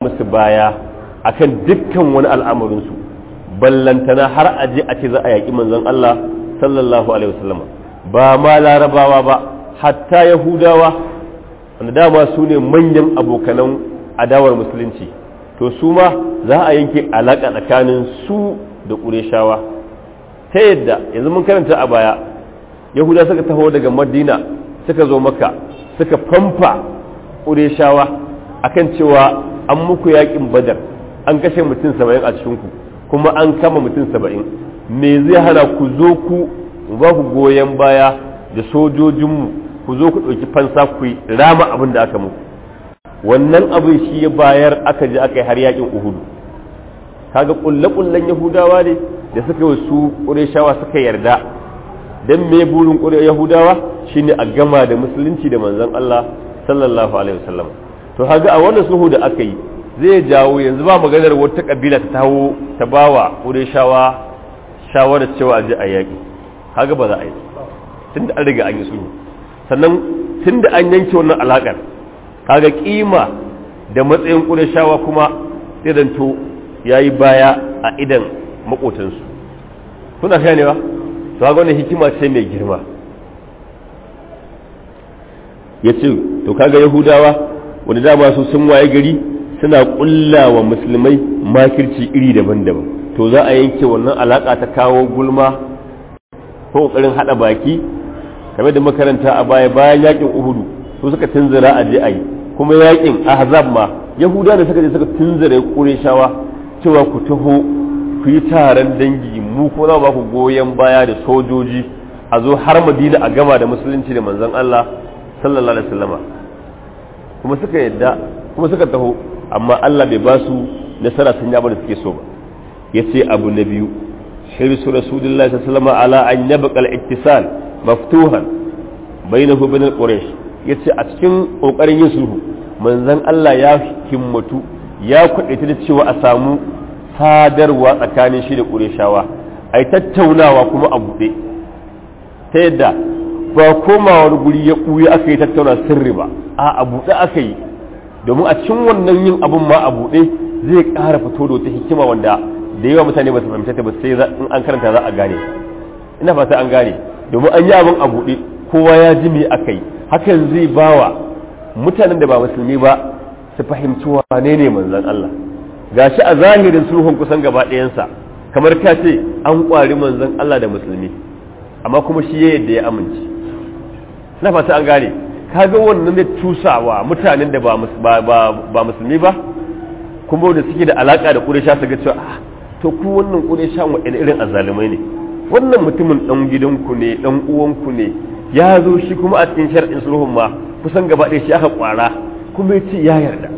musu baya akan dukkan wani al'amarinsu ballantana har a je a ce za a yaƙi manzon Allah sallallahu alaihi wasallam ba ma larabawa ba hatta yahudawa wanda dama su ne manyan abokanan adawar musulunci to su ma za a yanke alaƙa tsakanin su da ƙureshawa ta yadda yanzu mun karanta a baya yahuda suka taho daga madina suka zo maka suka famfa ƙureshawa akan cewa an muku yaƙin badar an kashe mutum saba'in a cikinku kuma an kama mutum saba'in me zai hana ku zo ku ba ku goyon baya da sojojinmu ku zo ku ɗauki fansa ku rama abin da aka muku wannan abin shi ya bayar aka je aka yi har yakin uhudu kaga kulle-kullen yahudawa ne da suka yi su ƙureshawa suka yarda don me burin ƙure yahudawa shine a gama da musulunci da manzon Allah sallallahu alaihi wasallam to haga a wannan sulhu da aka yi zai jawo yanzu ba maganar wata kabila ta taho ta bawa ƙureshawa shawarar cewa a je a yaƙi haga ba za a yi tunda an riga an yi sulhu sannan tunda an yanke wannan alaƙar kaga kima da matsayin ƙureshawa kuma idanto ya yi baya a idan makotansu kuna ganewa to ga wannan hikima ce mai girma ya ce to kaga yahudawa wani dama su sun waye gari suna ƙulla wa musulmai makirci iri daban-daban to za a yanke wannan alaƙa ta kawo gulma ko ƙoƙarin haɗa baki kamar da makaranta a baya bayan yakin uhudu su suka tunzura a je a yi kuma yakin ahzab ma yahuda da suka je suka tunzura ƙureshawa cewa ku taho ku yi taron dangi mu kuma za ba ku goyon baya da sojoji a zo har madina a gama da musulunci da manzon Allah sallallahu alaihi wasallama kuma suka yadda kuma suka taho amma Allah bai ba su nasara sun yaba da suke so ba yace abu na biyu hirsu rasulullahi sallallahu alaihi wasallama ala an yabqa al-ittisal maftuhan bainahu bain quraish yace a cikin kokarin yin sulhu manzon Allah ya himmatu ya kudaita da cewa a samu sadarwa tsakanin shi da qurayshawa ai tattaunawa kuma a buɗe ta yadda ba komawar guri ya ɓuya aka yi tattauna sirri ba a a buɗe aka yi domin a cikin wannan yin abun ma a buɗe zai ƙara fito da wata hikima wanda da yawa mutane ba su fahimta ta ba sai in an karanta za a gane ina fata an gane domin an yi abin a buɗe kowa ya ji me aka yi hakan zai bawa mutanen da ba musulmi ba su fahimci wane ne manzon Allah gashi a zahirin sulhun kusan gaba ɗayansa kamar ka ce an ƙwari manzon Allah da musulmi amma kuma shi ya yadda ya amince na fata an gane kaga wannan da tusawa mutanen da ba musulmi ba kuma da suke da alaka da ƙuresha su ga cewa to ku wannan ƙuresha waɗanda irin azalumai ne wannan mutumin ɗan gidanku ne ɗan uwanku ne ya zo shi kuma a cikin shar'in sulhun ma kusan gaba ɗaya shi aka ƙwara kuma ya ce ya yarda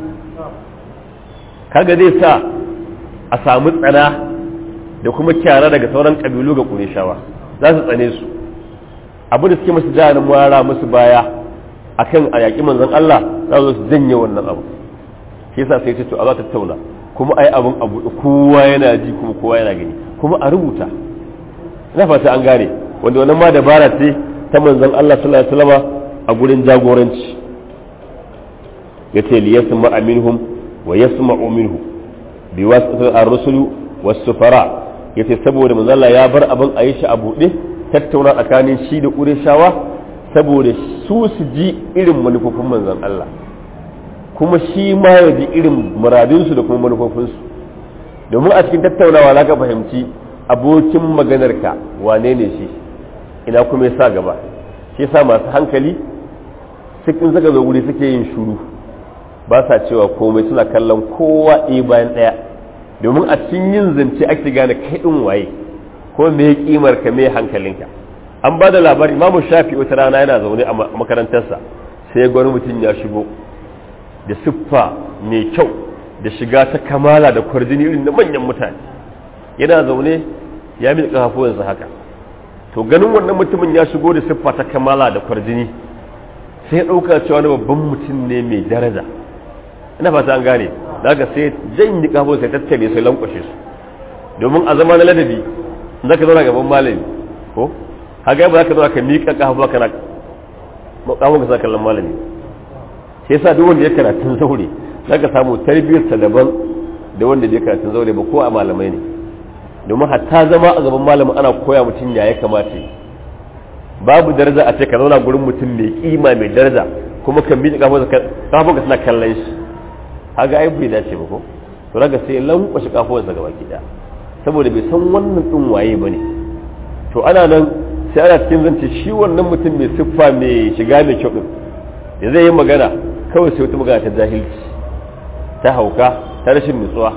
kaga zai sa a samu tsana da kuma kyara daga sauran ƙabilu ga ƙureshawa za su tsane su abu da suke masu jihar mara musu baya akan a yaƙi manzon Allah za su janye wannan abu shi yasa sai ce to a za ta tauna kuma ai abun abu kowa yana ji kuma kowa yana gani kuma a rubuta ina fata an gane wanda wannan ma dabara ce ta manzon Allah sallallahu alaihi wasallam a gurin jagoranci yace li yasma minhum wa yasma'u minhu bi wasata ar-rusul was-sufara yace saboda manzon Allah ya bar abin a yi shi a buɗe tattauna tsakanin shi da ƙureshawa saboda su su ji irin manufofin manzon Allah kuma shi ma ya ji irin muradinsu da kuma manufofinsu domin a cikin tattaunawa za ka fahimci abokin maganarka wane ne shi ina kuma ya sa gaba shi sa masu hankali cikin suka zo wuri suke yin shuru ba sa cewa komai suna kallon kowa ɗaya bayan ɗaya domin a cikin yin zance ake gane kai ɗin waye ko me kimar ka me hankalinka an ba da labari imamu shafi wata rana yana zaune a makarantarsa sai gwani mutum ya shigo da siffa mai kyau da shiga ta kamala da kwarjini irin na manyan mutane yana zaune ya miƙa kafafuwansa haka to ganin wannan mutumin ya shigo da siffa ta kamala da kwarjini sai ya ɗauka cewa wani babban mutum ne mai daraja ina fata an gane daga sai jan yi kafafuwansa ya tattare sai lankwashe su domin a zama na ladabi za ka zauna gaban malami ko haka ba za ka zauna ka miƙa kafa kana kafin ka sa kallon malami sai yasa duk wanda ya karatun zaure zaka samu tarbiyyarsa daban da wanda bai karatun zaure ba ko a malamai ne domin hatta zama a gaban malamin ana koya mutum ya ya kamata babu daraja a ce ka zauna gurin mutum mai kima mai daraja kuma ka miƙe kafa kafa suna kallon shi haga ai bai dace ba ko to raga sai lankwashe kafuwarsa gaba ki daya saboda bai san wannan din waye bane to ana nan sai ana cikin zance shi wannan mutum mai siffa mai shiga mai kyau din da zai yi magana kawai sai wata magana ta jahilci ta hauka ta rashin nutsuwa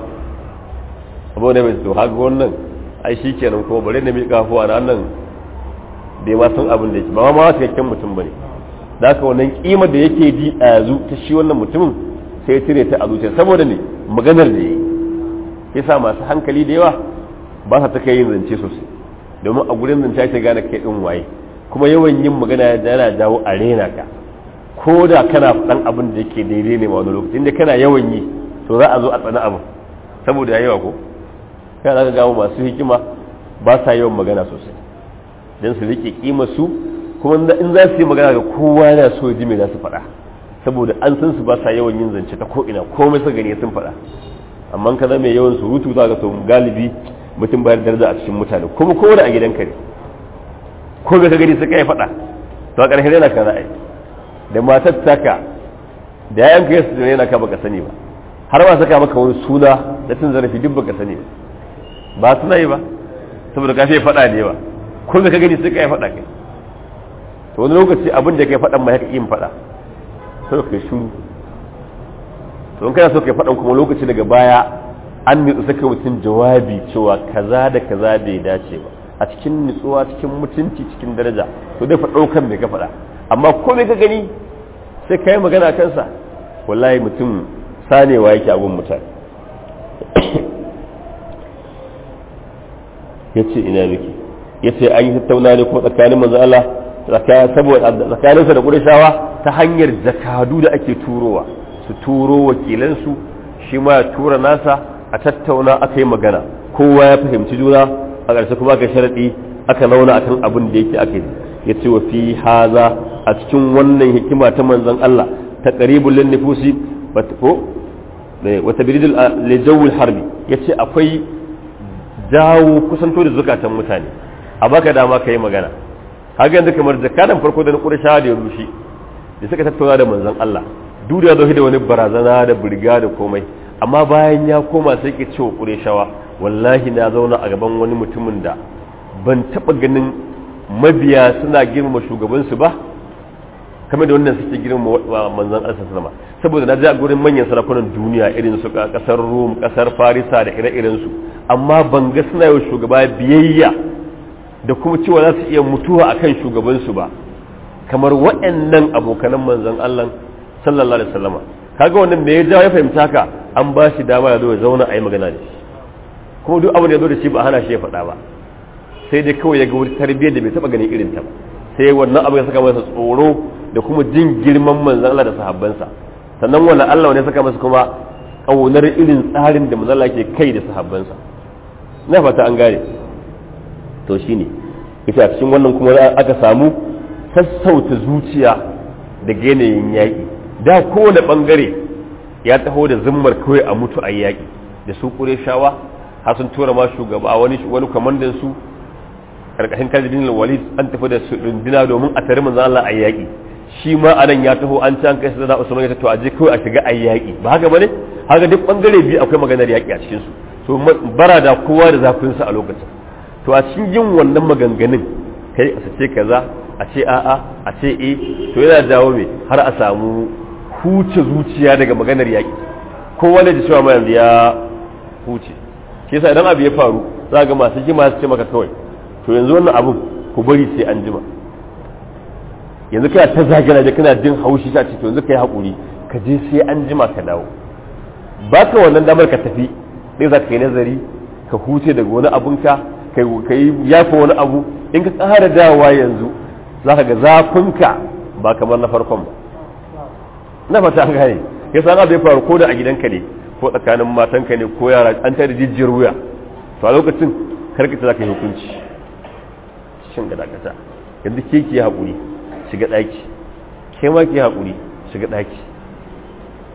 abu ne mai to haka wannan ai shi kenan kuma bare na miƙa kafuwa na nan bai ma san abin da yake ba ma cikakken mutum bane da haka wannan kima da yake ji a yanzu ta shi wannan mutumin sai ya cire ta a zuciya saboda ne maganar da yi yasa masu hankali da yawa ba sa ta kai yin zance sosai domin a gurin zance ake gane kai din waye kuma yawan yin magana yana jawo a rena ka ko da kana faɗan abin da yake daidai ne ma wani lokaci inda kana yawan yi to za a zo a tsana abin saboda yawa ko kana za ka gawo masu hikima ba sa yawan magana sosai don su rike kima su kuma in za su yi magana ga kowa yana so ji me za su faɗa saboda an san su ba sa yawan yin zance ta ko'ina komai su gani sun faɗa amma ka zama yawan surutu za ka to galibi mutum bayar daraja a cikin mutane kuma ko da a gidanka ne ko ka gani suka yi faɗa to a ƙarshen yana ka ra'ayi da matar taka da yayan ka yasu yana ka baka sani ba har ba saka maka wani suna da cin zarafi duk baka sani ba ba suna yi ba saboda ka sai faɗa ne ba ko ka gani suka yi faɗa kai to wani lokaci abin da kai faɗan ma ya yin faɗa sai ka shuru to in kana so kai faɗan kuma lokaci daga baya an nutsu saka mutum jawabi cewa kaza da kaza bai dace ba a cikin nutsuwa cikin mutunci cikin daraja to dai faɗo kan mai ka faɗa amma ko mai ka gani sai ka yi magana kansa wallahi mutum sanewa yake abun mutane ya ce ina miki ya ce an yi tattauna ne ko tsakanin manzo Allah tsakaninsa da ƙurashawa ta hanyar jakadu da ake turowa su turo wakilansu shi ma ya tura nasa a tattauna aka yi magana kowa ya fahimci juna a ƙarshe kuma aka sharaɗi aka launa akan abin da yake ake ya ce wa fi haza a cikin wannan hikima ta manzon Allah ta qaribul lin nufusi ko wata biridul lijawul harbi yace akwai jawo kusanto da zukatan mutane a baka dama ka yi magana haka yanzu kamar jakadan farko da na ƙurashawa da ya rushe da suka tattauna da manzon Allah duk da zo da wani barazana da burga da komai amma bayan ya koma sai ke cewa ƙurashawa wallahi na zauna a gaban wani mutumin da ban taɓa ganin mabiya suna girmama shugabansu ba kamar da wannan suke girmama manzon Allah sallama saboda na ji a gurin manyan sarakunan duniya irin su kasar Rum kasar Farisa da ire-iren su amma ban ga suna yau shugaba biyayya da kuma cewa za su iya mutuwa akan shugabansu ba kamar waɗannan abokanan manzon Allah sallallahu alaihi wasallama kaga wannan me ya jawo ya fahimta haka an ba shi dama ya zo ya zauna a yi magana da shi kuma duk abin da ya zo da shi ba hana shi ya faɗa ba sai dai kawai ya ga wani tarbiyyar da bai taɓa ganin irin ta ba sai wannan abu ya saka masa tsoro da kuma jin girman manzon Allah da sahabbansa sannan wannan Allah ne saka masa kuma ƙaunar irin tsarin da manzon Allah ke kai da sahabbansa na fata an gane to shine ita cikin wannan kuma aka samu sassauta zuciya da yanayin yaƙi da kowane ɓangare ya taho da zimmar kawai a mutu a yaƙi da su shawa har sun tura ma shugaba wani wani kwamandan su karkashin kajibin walid an tafi da su rundina domin a tare manzan Allah a yaƙi shi ma anan ya taho an ci an kai su da Usman ya to a je kawai a shiga a yaƙi ba haka bane haka duk bangare biyu akwai maganar yaƙi a cikin su so bara da kowa da zafin sa a lokacin to a cikin yin wannan maganganun kai a ce kaza a ce a'a a ce e to yana dawo me har a samu huce zuciya daga maganar yaƙi kowa ne da cewa ma yanzu ya huce shi yasa idan abu ya faru za ga masu jima su ce maka kawai to yanzu wannan abun ku bari sai an jima yanzu kana ta zagina da kana jin haushi ta ce to yanzu kai haƙuri ka je sai an jima ka dawo ba ka wannan damar ka tafi sai za ka yi nazari ka huce daga wani abunka ka yi yafa wani abu in ka tsara dawowa yanzu za ka ga zafinka ba kamar na farkon ba na fata an gane ya san abu ya faru ko da a gidanka ne ko tsakanin matanka ne ko yara an tare jijjiyar wuya to a lokacin karkata za ka yi hukunci shin ga dakata yanzu ke ki haƙuri shiga ɗaki ke ma ki haƙuri shiga ɗaki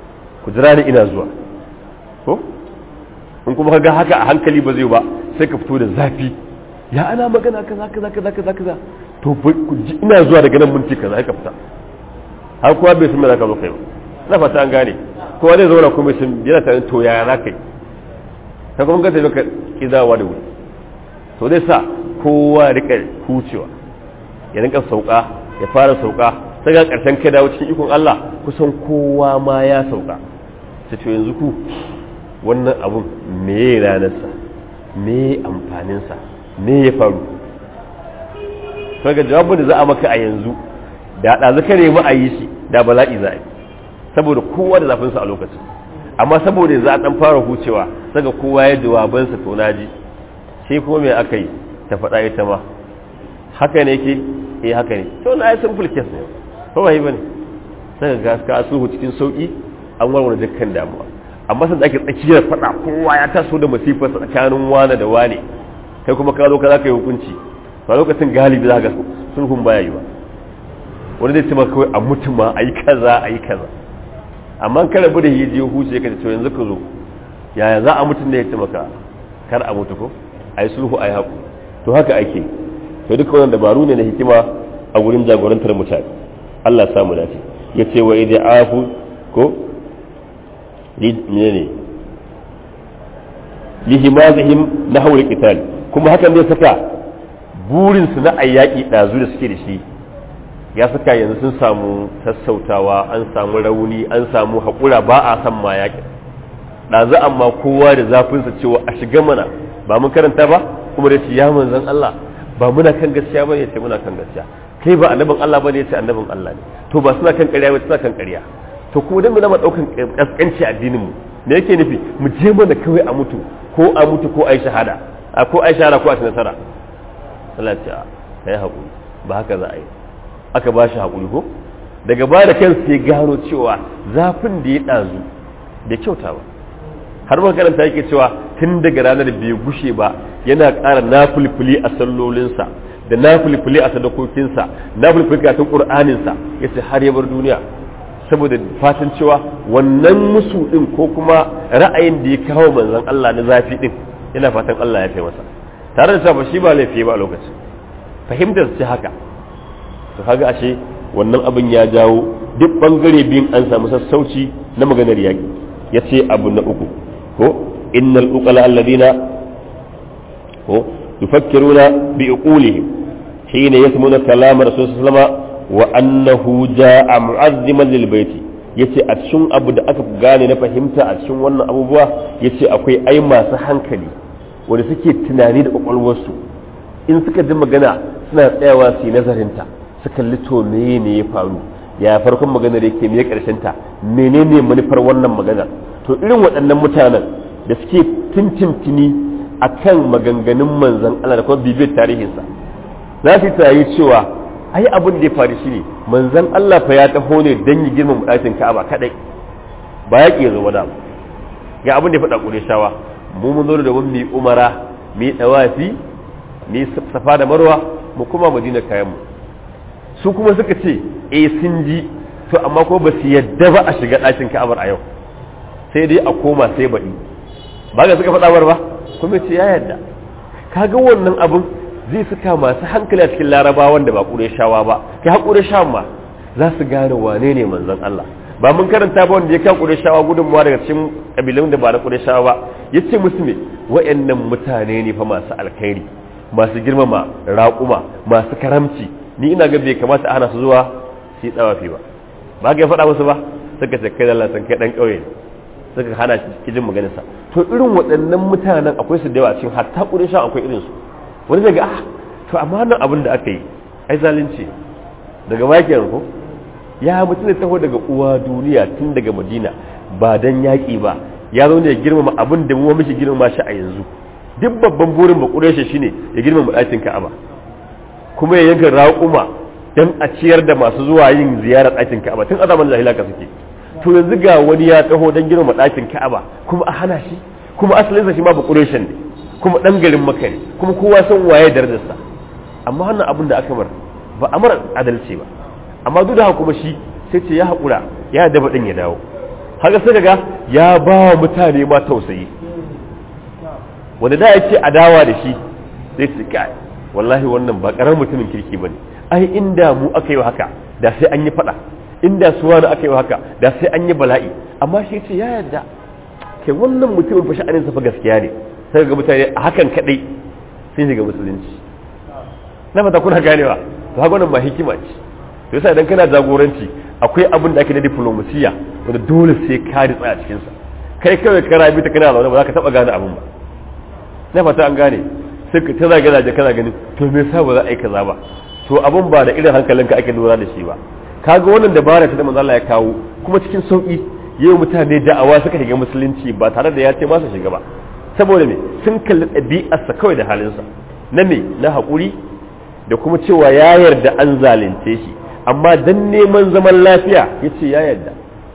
ku jira ni ina zuwa ko in kuma ka ga haka a hankali ba zai ba sai ka fito da zafi ya ana magana kaza kaza kaza kaza kaza to ina zuwa daga nan minti kaza ka fita har kowa bai san me zaka zo kai ba na fata an gane kowa zai zauna kuma sun yana tare to yaya za ka yi ta kuma ka tafi ka kidawa da wuri to zai sa kowa rika hucewa ya rinka sauka ya fara sauka sai ga karshen kai dawo cikin ikon Allah kusan kowa ma ya sauka sai to yanzu ku wannan abun me ranarsa me amfaninsa me ya faru kaga jawabin da za a maka a yanzu da ɗazu ka nemi a yi shi da bala'i za a yi saboda kowa da zafinsa a lokacin amma saboda za a ɗan fara hucewa saka kowa ya jawabansa to naji shi kuma me aka yi ta faɗa ita ma haka ne ke eh haka ne to na yi simple case ne ko ba yi bane saka ga ka sulhu cikin sauki an warware dukkan damuwa amma san da ake tsakiyar faɗa kowa ya taso da masifar tsakanin wane da wane kai kuma ka zo ka za ka yi hukunci ba lokacin galibi za ka sulhun baya yi ba wani zai ce maka kawai a mutum ma a yi kaza a yi kaza amma ka rabu da hiji huce ka ce yanzu ka zo yaya za a mutum da ya ce maka kar a mutu ko a yi sulhu a yi haku to haka ake to duka wannan dabaru ne na hikima a wurin jagorantar mutane Allah samu dace ya ce wa idai afu ko ne lihimazihim na haure qital kuma hakan zai saka burinsu na ayyaki ɗazu da suke da shi ya saka yanzu sun samu sassautawa an samu rauni an samu haƙura ba a san ma yaƙi ɗazu amma kowa da zafinsa cewa a shiga mana ba mun karanta ba kuma da ya manzan Allah ba muna kan gaskiya ba ne ya ce muna kan gaskiya kai ba annabin Allah ba ne ya ce annabin Allah ne to ba suna kan ƙarya ba suna kan ƙarya to kuma dan mu na ɗaukan ƙasƙanci addinin mu me yake nufi mu je mana kawai a mutu ko a mutu ko a yi shahada ko a yi shahada ko a ci nasara Allah ya ce a yi haƙuri ba haka za a yi aka ba shi haƙuri ko daga ba da kansu ya gano cewa zafin da ya ɗazu da kyauta ba har makaranta yake cewa tun daga ranar bai gushe ba yana ƙara nafulfuli a sallolinsa da nafulfuli a sadakokinsa nafulfuli a tun ƙur'aninsa ya ce har ya bar duniya saboda fatan cewa wannan musu ɗin ko kuma ra'ayin da ya kawo manzon Allah na zafi ɗin yana fatan Allah ya fi masa tare da cewa shi ba laifi ba a lokacin fahimtar ce haka to kaga ashe wannan abin ya jawo duk bangare biyun an samu sassauci na maganar yaƙi ya ce abu na uku ko innal uqala alladina ko yufakkiruna bi uqulihim hina yasmuna kalam rasul sallama wa annahu jaa mu'azziman lil baiti yace a cikin abu da aka gane na fahimta a cikin wannan abubuwa yace akwai ai masu hankali wanda suke tunani da kwakwalwarsu in suka ji magana suna tsayawa su yi nazarinta su kalli to me ne ya faru ya farkon maganar yake me karshen ta menene manufar wannan magana to irin waɗannan mutanen da suke tintintini akan maganganun manzon Allah da kuma bibiyar tarihinsa za su yi cewa ai abin da ya faru shine manzon Allah fa ya taho ne dan yi girman ɗakin Ka'aba kadai ba ya ƙi zama da ga abin da ya faɗa ƙure shawa mu mun zo da mun mi umara mi dawafi mi safa da marwa mu kuma madina kayan mu su kuma suka ce eh sun ji to amma ko ba su yadda ba a shiga ɗakin ka'abar a yau sai dai a koma sai baɗi ba ga suka faɗa ba kuma ce ya yadda kaga wannan abin zai suka masu hankali a cikin larabawan da ba shawa ba kai haƙure shawan ma za su gane wane ne manzon Allah ba mun karanta ba wanda ya kan shawa gudunmuwa daga cikin kabilun da ba na shawa ba ya ce musu ne wa'annan mutane ne fa masu alkhairi masu girmama raƙuma masu karamci ni ina ga bai kamata ana su zuwa su yi tsawafi ba ba ga ya faɗa musu ba suka ce kai Allah san kai dan ƙauye suka hana shi jin maganarsa to irin waɗannan mutanen akwai su da yawa cikin hatta shawa akwai irin su wani zai ga ah to amma nan abin da aka yi ai zalunci daga bakin ko ya mutum da taho daga uwa duniya tun daga madina ba dan yaƙi ba ya zo ne ya girmama abin da mu mishi girmama shi a yanzu duk babban burin ba ƙureshe shine ya girmama ɗakin ka'aba kuma ya yanka raƙuma dan a ciyar da masu zuwa yin ziyarar ɗakin ka'aba tun azaman jahila ka suke to yanzu ga wani ya taho dan girmama ɗakin ka'aba kuma a hana shi kuma asalinsa shi ma ba ƙureshen ne kuma ɗan garin maka ne kuma kowa san waye darajarsa amma wannan abin da aka mar ba a mara adalci ba amma duk da haka kuma shi sai ce ya haƙura ya daba ɗin ya dawo haka sai ga ya ba wa mutane ma tausayi wanda da yake adawa da shi sai su kai wallahi wannan ba karar mutumin kirki bane ai inda mu aka yi haka da sai an yi fada inda su wani aka yi haka da sai an yi bala'i amma shi ce ya yarda kai wannan mutumin fa sha'anin sa fa gaskiya ne sai ga mutane a hakan kadai sai shiga musulunci na fata kuna ganewa to haka wannan ba hikima ce to yasa idan kana jagoranci akwai abin da ake na diplomasiya wanda dole sai ka ritsa a cikin sa kai kawai ka rabi ta kana zaune ba za ka taba gane abin ba na fata an gane sai ka tana gana da kana ganin to me yasa ba za a yi kaza ba to abin ba da irin hankalinka ake lura da shi ba kaga wannan dabara ta da manzo Allah ya kawo kuma cikin sauki yau mutane da'awa suka shiga musulunci ba tare da ya ce ba su shiga ba saboda me sun kalli ɗabi'arsa kawai da halinsa na me na haƙuri da kuma cewa ya yarda an zalunce shi amma dan neman zaman lafiya ya ce ya yarda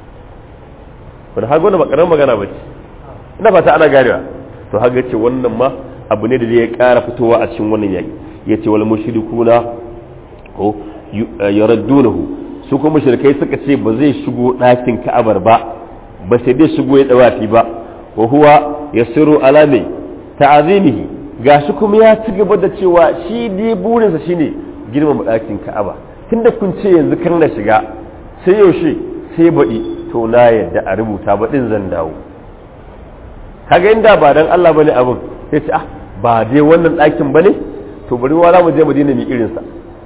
wani hagu wani makarar magana ba ce ina fata ana ganewa to haga ce wannan ma abu ne da zai ƙara fitowa a cikin wannan yaƙi ya ce wal mushrikuna ko yaraddunahu su kuma mushrikai suka ce ba zai shigo ɗakin ka'abar ba ba sai dai shigo ya dawafi ba wa huwa yasiru ala mai ta'azimihi gashi kuma ya ci gaba da cewa shi dai burinsa shine girmama ɗakin ka'aba tunda kun ce yanzu kan na shiga sai yaushe sai baɗi to na yadda a rubuta baɗin zan dawo kaga inda ba dan Allah bane abin sai ce ah ba dai wannan ɗakin bane to bari wa za mu je Madina mu irinsa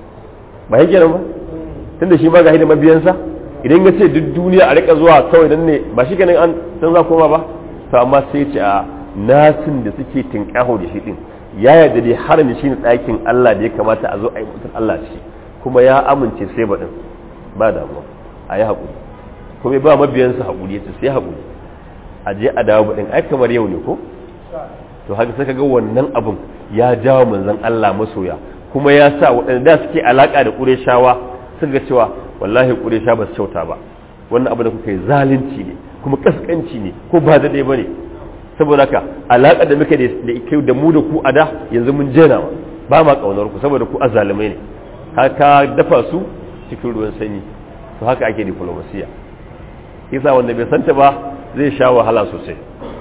ba yake nan ba tunda shi ma ga da mabiyansa idan ya ce duk duniya a rika zuwa kawai dan ne ba shi ganin an san za koma ba to amma sai ce a nasin da suke tinkaho da shi din ya yarda dai harami shi ne ɗakin Allah da ya kamata a zo a yi mutum Allah shi kuma ya amince sai baɗin ba damuwa a yi haƙuri kuma ba mabiyansa haƙuri ya ce sai haƙuri a je a dawo baɗin ai kamar yau ne ko to haka sai ga wannan abin ya jawo manzon Allah masoya kuma ya sa waɗanda da suke alaƙa da ƙureshawa sun ga cewa wallahi ƙuresha ba su kyauta ba wannan abu da kuka yi zalunci ne kuma kaskanci ne ko ba daɗe ba ne saboda haka alaƙa da muka da kai da mu da ku a da yanzu mun jena ba ma ƙaunar ku saboda ku azalimai ne haka dafa su cikin ruwan sanyi to haka ake diplomasiya yasa wanda bai santa ba zai sha wahala sosai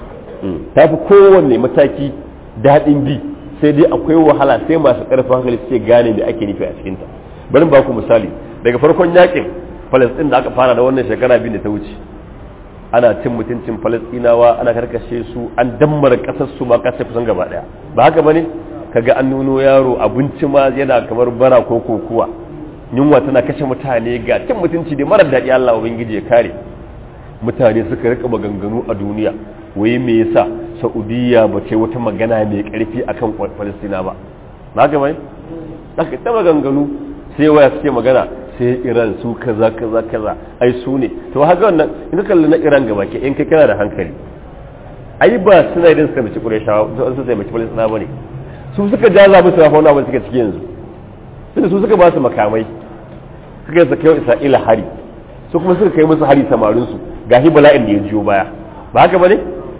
ta fi kowanne mataki daɗin bi sai dai akwai wahala sai masu ƙarfin hankali suke gane me ake nufi a cikinta bari ba ku misali daga farkon yakin falastin da aka fara da wannan shekara biyu da ta wuce ana cin mutuncin falastinawa ana karkashe su an dammara kasar su ma kasar kusan gaba daya ba haka bane kaga an nuno yaro abinci ma yana kamar bara ko kokuwa yunwa tana kashe mutane ga cin mutunci da marar daɗi Allah ubangiji ya kare mutane suka rika maganganu a duniya wai me yasa saudiya ba ce wata magana mai karfi akan falastina ba ba haka bane aka ta maganganu sai waya suke magana sai iran su kaza kaza kaza ai su ne to haka wannan in ka kalli na iran gaba ke in kai kana da hankali ai ba suna idan suka bici qurayshawa su sai bici palestina bane su suka jaza musu rafa wani abin suka ciki yanzu tunda su suka ba su makamai suka yi kai isra'ila hari su kuma suka kai musu hari samarin su gashi bala'in da ya jiyo baya ba haka bane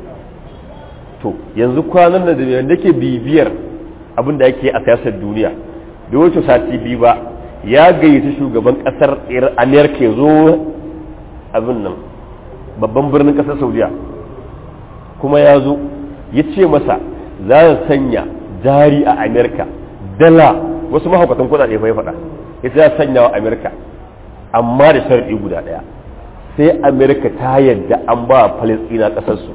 to yanzu kwanan nan da yake bibiyar abin da yake a siyasar duniya da wacce sati biyu ba ya gayyaci shugaban kasar amerika ya zo abin nan babban birnin kasar saudiya kuma ya zo ya ce masa za a sanya jari a amerika dala wasu mahaukatan kudade fa ya faɗa ya ce za a sanya wa amerika amma da sharɗi guda ɗaya sai amerika ta yadda an ba palestina ƙasarsu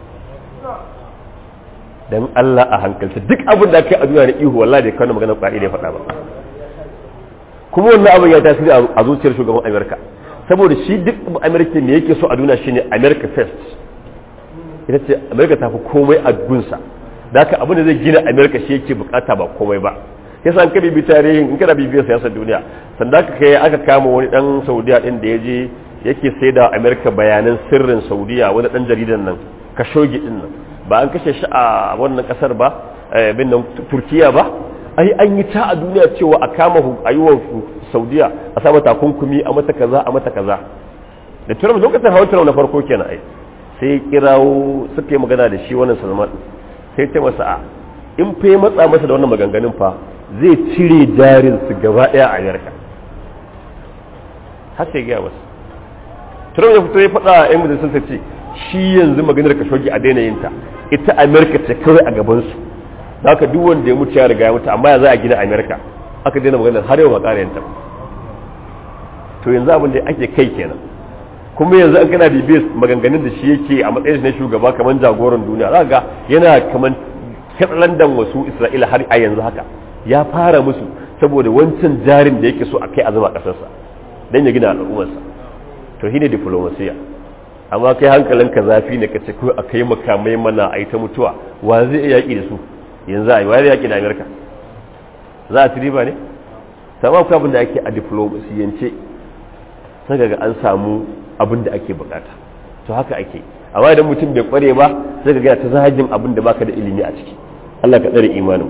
don allah a hankalta duk abin da aka yi a duniya da ihu wallahi da kawai magana ƙwaɗi da ya faɗa ba kuma wannan abin ya tasiri a zuciyar shugaban amerika saboda shi duk amerika ne yake so a duniya shine america first ita ce amerika ta fi komai a gunsa da haka abin da zai gina amerika shi yake bukata ba komai ba yasa an kabi bi tarihin in kana bibiyar siyasar duniya sanda aka kai aka kama wani dan saudiya din da ya je yake sai da amerika bayanan sirrin saudiya wani dan jaridan nan kashogi din nan ba an kashe shi a wannan kasar ba bin nan turkiya ba ai an yi ta a duniya cewa a kama a yi wa saudiya a sa mata kunkumi a mata kaza a mata kaza da turam lokacin hawan turam na farko kenan ai sai kirawo suka yi magana da shi wannan salman sai ta masa a in fa ya matsa masa da wannan maganganun fa zai cire jarin su gaba daya a yarka har sai gaya masa Trump ya fito ya faɗa a 'yan majalisar ce shi yanzu maganar kashogi a daina yin ta ita Amerika ce kawai a gabansu haka duk wanda ya mutu ya riga ya mutu amma ya za a gina Amerika aka daina maganar har yau ba ƙara yanta to yanzu abin da ake kai kenan kuma yanzu an kana bibiyar maganganun da shi yake a matsayin na shugaba kamar jagoran duniya za ga yana kamar katsalandan wasu isra'ila har a yanzu haka ya fara musu saboda wancan jarin da yake so a kai azuma kasarsa don ya gina al'ummarsa to shine diplomasiya amma kai hankalinka zafi ne ka ce ko a kai makamai mana a yi ta mutuwa wa zai iya yaƙi da su yanzu a yi wa zai yaƙi da amerika za a ci riba ne sama ku abin da ake a diplomasiyance sai ga an samu abin da ake bukata to haka ake amma idan mutum bai kware ba sai ga ta zahajin abin da baka da ilimi a ciki Allah ka tsare imanin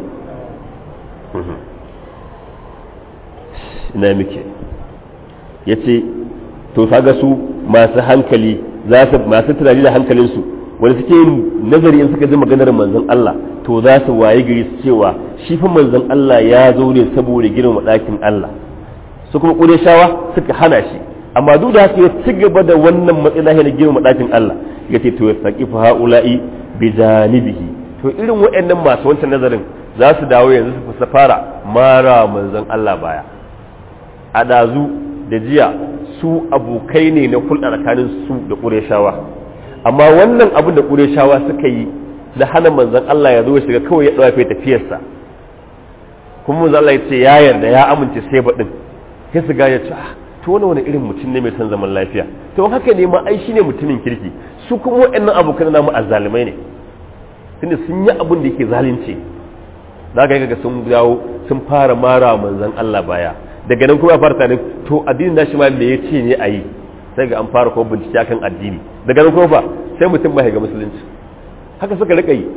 ina muke yace to kaga su masu hankali za su masu tunani da hankalinsu wanda suke yin nazari in suka ji maganar manzon Allah to za su waye gari su cewa shi fa manzon Allah ya zo ne saboda girma ɗakin Allah su kuma ƙureshawa suka hana shi amma duk da haka ya ci gaba da wannan matsayi na girma ɗakin Allah ya ce to ya saki fa haula'i bi janibihi to irin waɗannan masu wancan nazarin za su dawo yanzu su fara mara manzon Allah baya a ɗazu da jiya su abokai ne na hulɗa tsakanin su da ƙureshawa amma wannan abin da ƙureshawa suka yi da hana manzon Allah ya zo shiga kawai ya ɗawafe tafiyarsa kuma manzon Allah ya ce ya yarda ya amince sai baɗin sai su gane cewa to wani wani irin mutum ne mai son zaman lafiya to haka ne ma ai shine mutumin kirki su kuma waɗannan abokan namu azzalumai ne tunda sun yi abin da yake zalunci za ka ga sun dawo sun fara mara manzon Allah baya daga nan kuma fara tare to addinin nashi ma me yace ne ayi sai ga an fara ko bincike akan addini daga nan kuma fa sai mutum bai ga musulunci haka suka rika yi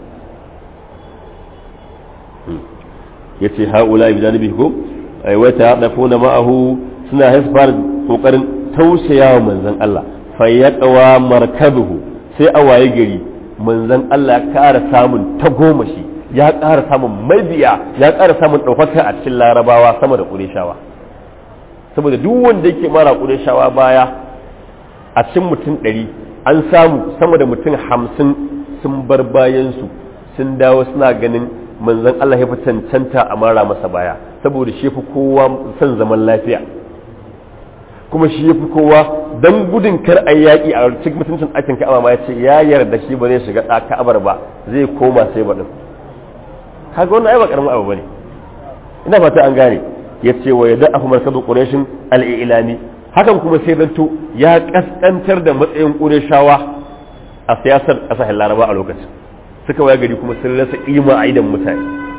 yace haula bi janibihi ko ay wa ta'dafuna ma'ahu suna hasfar kokarin tausaya wa manzon Allah fa yaqwa markabuhu sai a waye gari manzon Allah ya ƙara samun tagomashi ya ƙara samun mabiya ya ƙara samun ɗaukaka a cikin larabawa sama da ƙureshawa saboda duk wanda yake mara ƙureshawa baya a cikin mutum ɗari an samu sama da mutum hamsin sun bar bayansu sun dawo suna ganin manzon Allah ya fi cancanta a mara masa baya saboda shi fi kowa son zaman lafiya kuma shi ya fi kowa don gudun kar a yaƙi a cikin mutuncin aikin ka'aba ma ya ce ya yarda shi ba zai shiga ka'abar ba zai koma sai baɗin kaga wannan ai ba karamin abu bane ina fata an gane ya ce wa yadda ahu markadu qurayshin al-ilami hakan kuma sai zanto ya kaskantar da matsayin qurayshawa a siyasar kasashen laraba a lokacin suka waya gari kuma sun rasa kima a idan mutane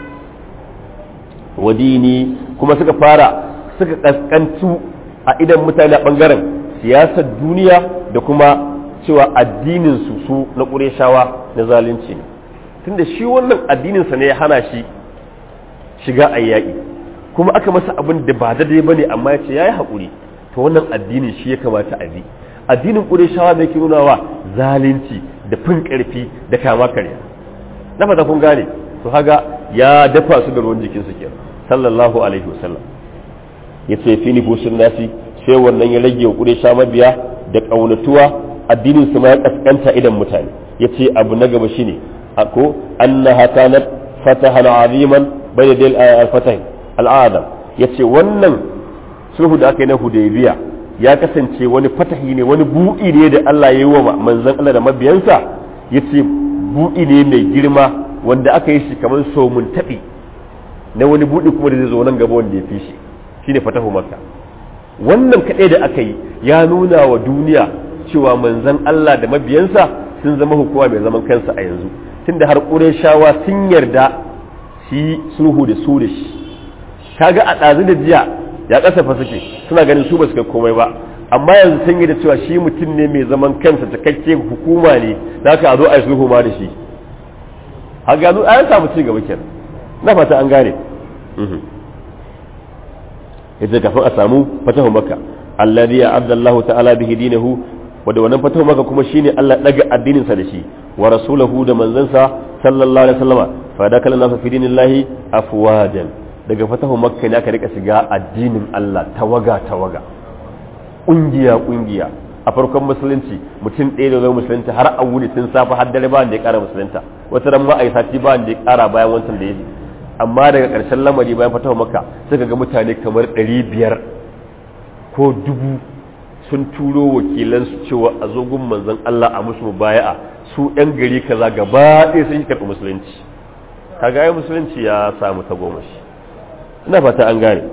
wadini kuma suka fara suka kaskantu a idan mutane a bangaren siyasar duniya da kuma cewa addinin su su na qurayshawa na zalunci ne tunda shi wannan addininsa ne ya hana shi shiga a yaƙi kuma aka masa abin da ba daidai ba ne amma ya ce ya yi haƙuri to wannan addinin shi ya kamata a bi addinin ƙureshawa mai ke nunawa zalunci da fin ƙarfi da kama karya na fata kun gane to haga ya dafa su da ruwan jikinsu ke sallallahu alaihi wasallam ya ce fi nufusun nasi sai wannan ya rage wa ƙuresha mabiya da ƙaunatuwa addinin su ma ya ƙasƙanta idan mutane ya ce abu na gaba shine ako annaha kanat fatahan aziman bayna dal al-fatah al-adam yace wannan sulhu da aka yi na hudaybiya ya kasance wani fatahi ne wani buɗi ne da Allah ya yi wa manzon Allah da mabiyansa yace buɗi ne mai girma wanda aka yi shi kamar somun taɓi na wani buɗi kuma da zai zo nan gaba wanda ya fi shi shine fatahu makka wannan kaɗai da aka yi ya nuna wa duniya cewa manzon Allah da mabiyansa sun zama hukuma mai zaman kansa a yanzu tunda har shawa sun yarda su yi sulhu da su da shi kaga a ɗazu da jiya ya kasafa suke suna ganin su ba su kai komai ba amma yanzu sun yi da cewa shi mutum ne mai zaman kansa cikakke hukuma ne da aka a zo a yi sulhu ma da shi har gano an samu ci gaba kenan na fata an gane yace kafin a samu fatahu makka alladhi a'adda Allah ta'ala bihi dinahu wanda wannan fatahu maka kuma shine Allah daga addinin sa da shi wa rasulahu da manzansa sallallahu alaihi wasallama fa da kallon nasa fi dinillahi afwajan daga fatahu makka ne aka rika shiga addinin Allah tawaga tawaga kungiya kungiya a farkon musulunci mutum ɗaya da zai musulunta har a wuni tun safe har dare ba da ya ƙara musulunta wata ran ma a yi sati ba da ya ƙara bayan wancan da ya ji amma daga ƙarshen lamari bayan fatawa maka suka ga mutane kamar ɗari biyar ko dubu sun turo wakilansu cewa a zogun manzon Allah a musu baya'a su ɗan gari kaza gaba ɗaya sun yi karɓi musulunci kaga ai musulunci ya samu tagomashi ina fata an gane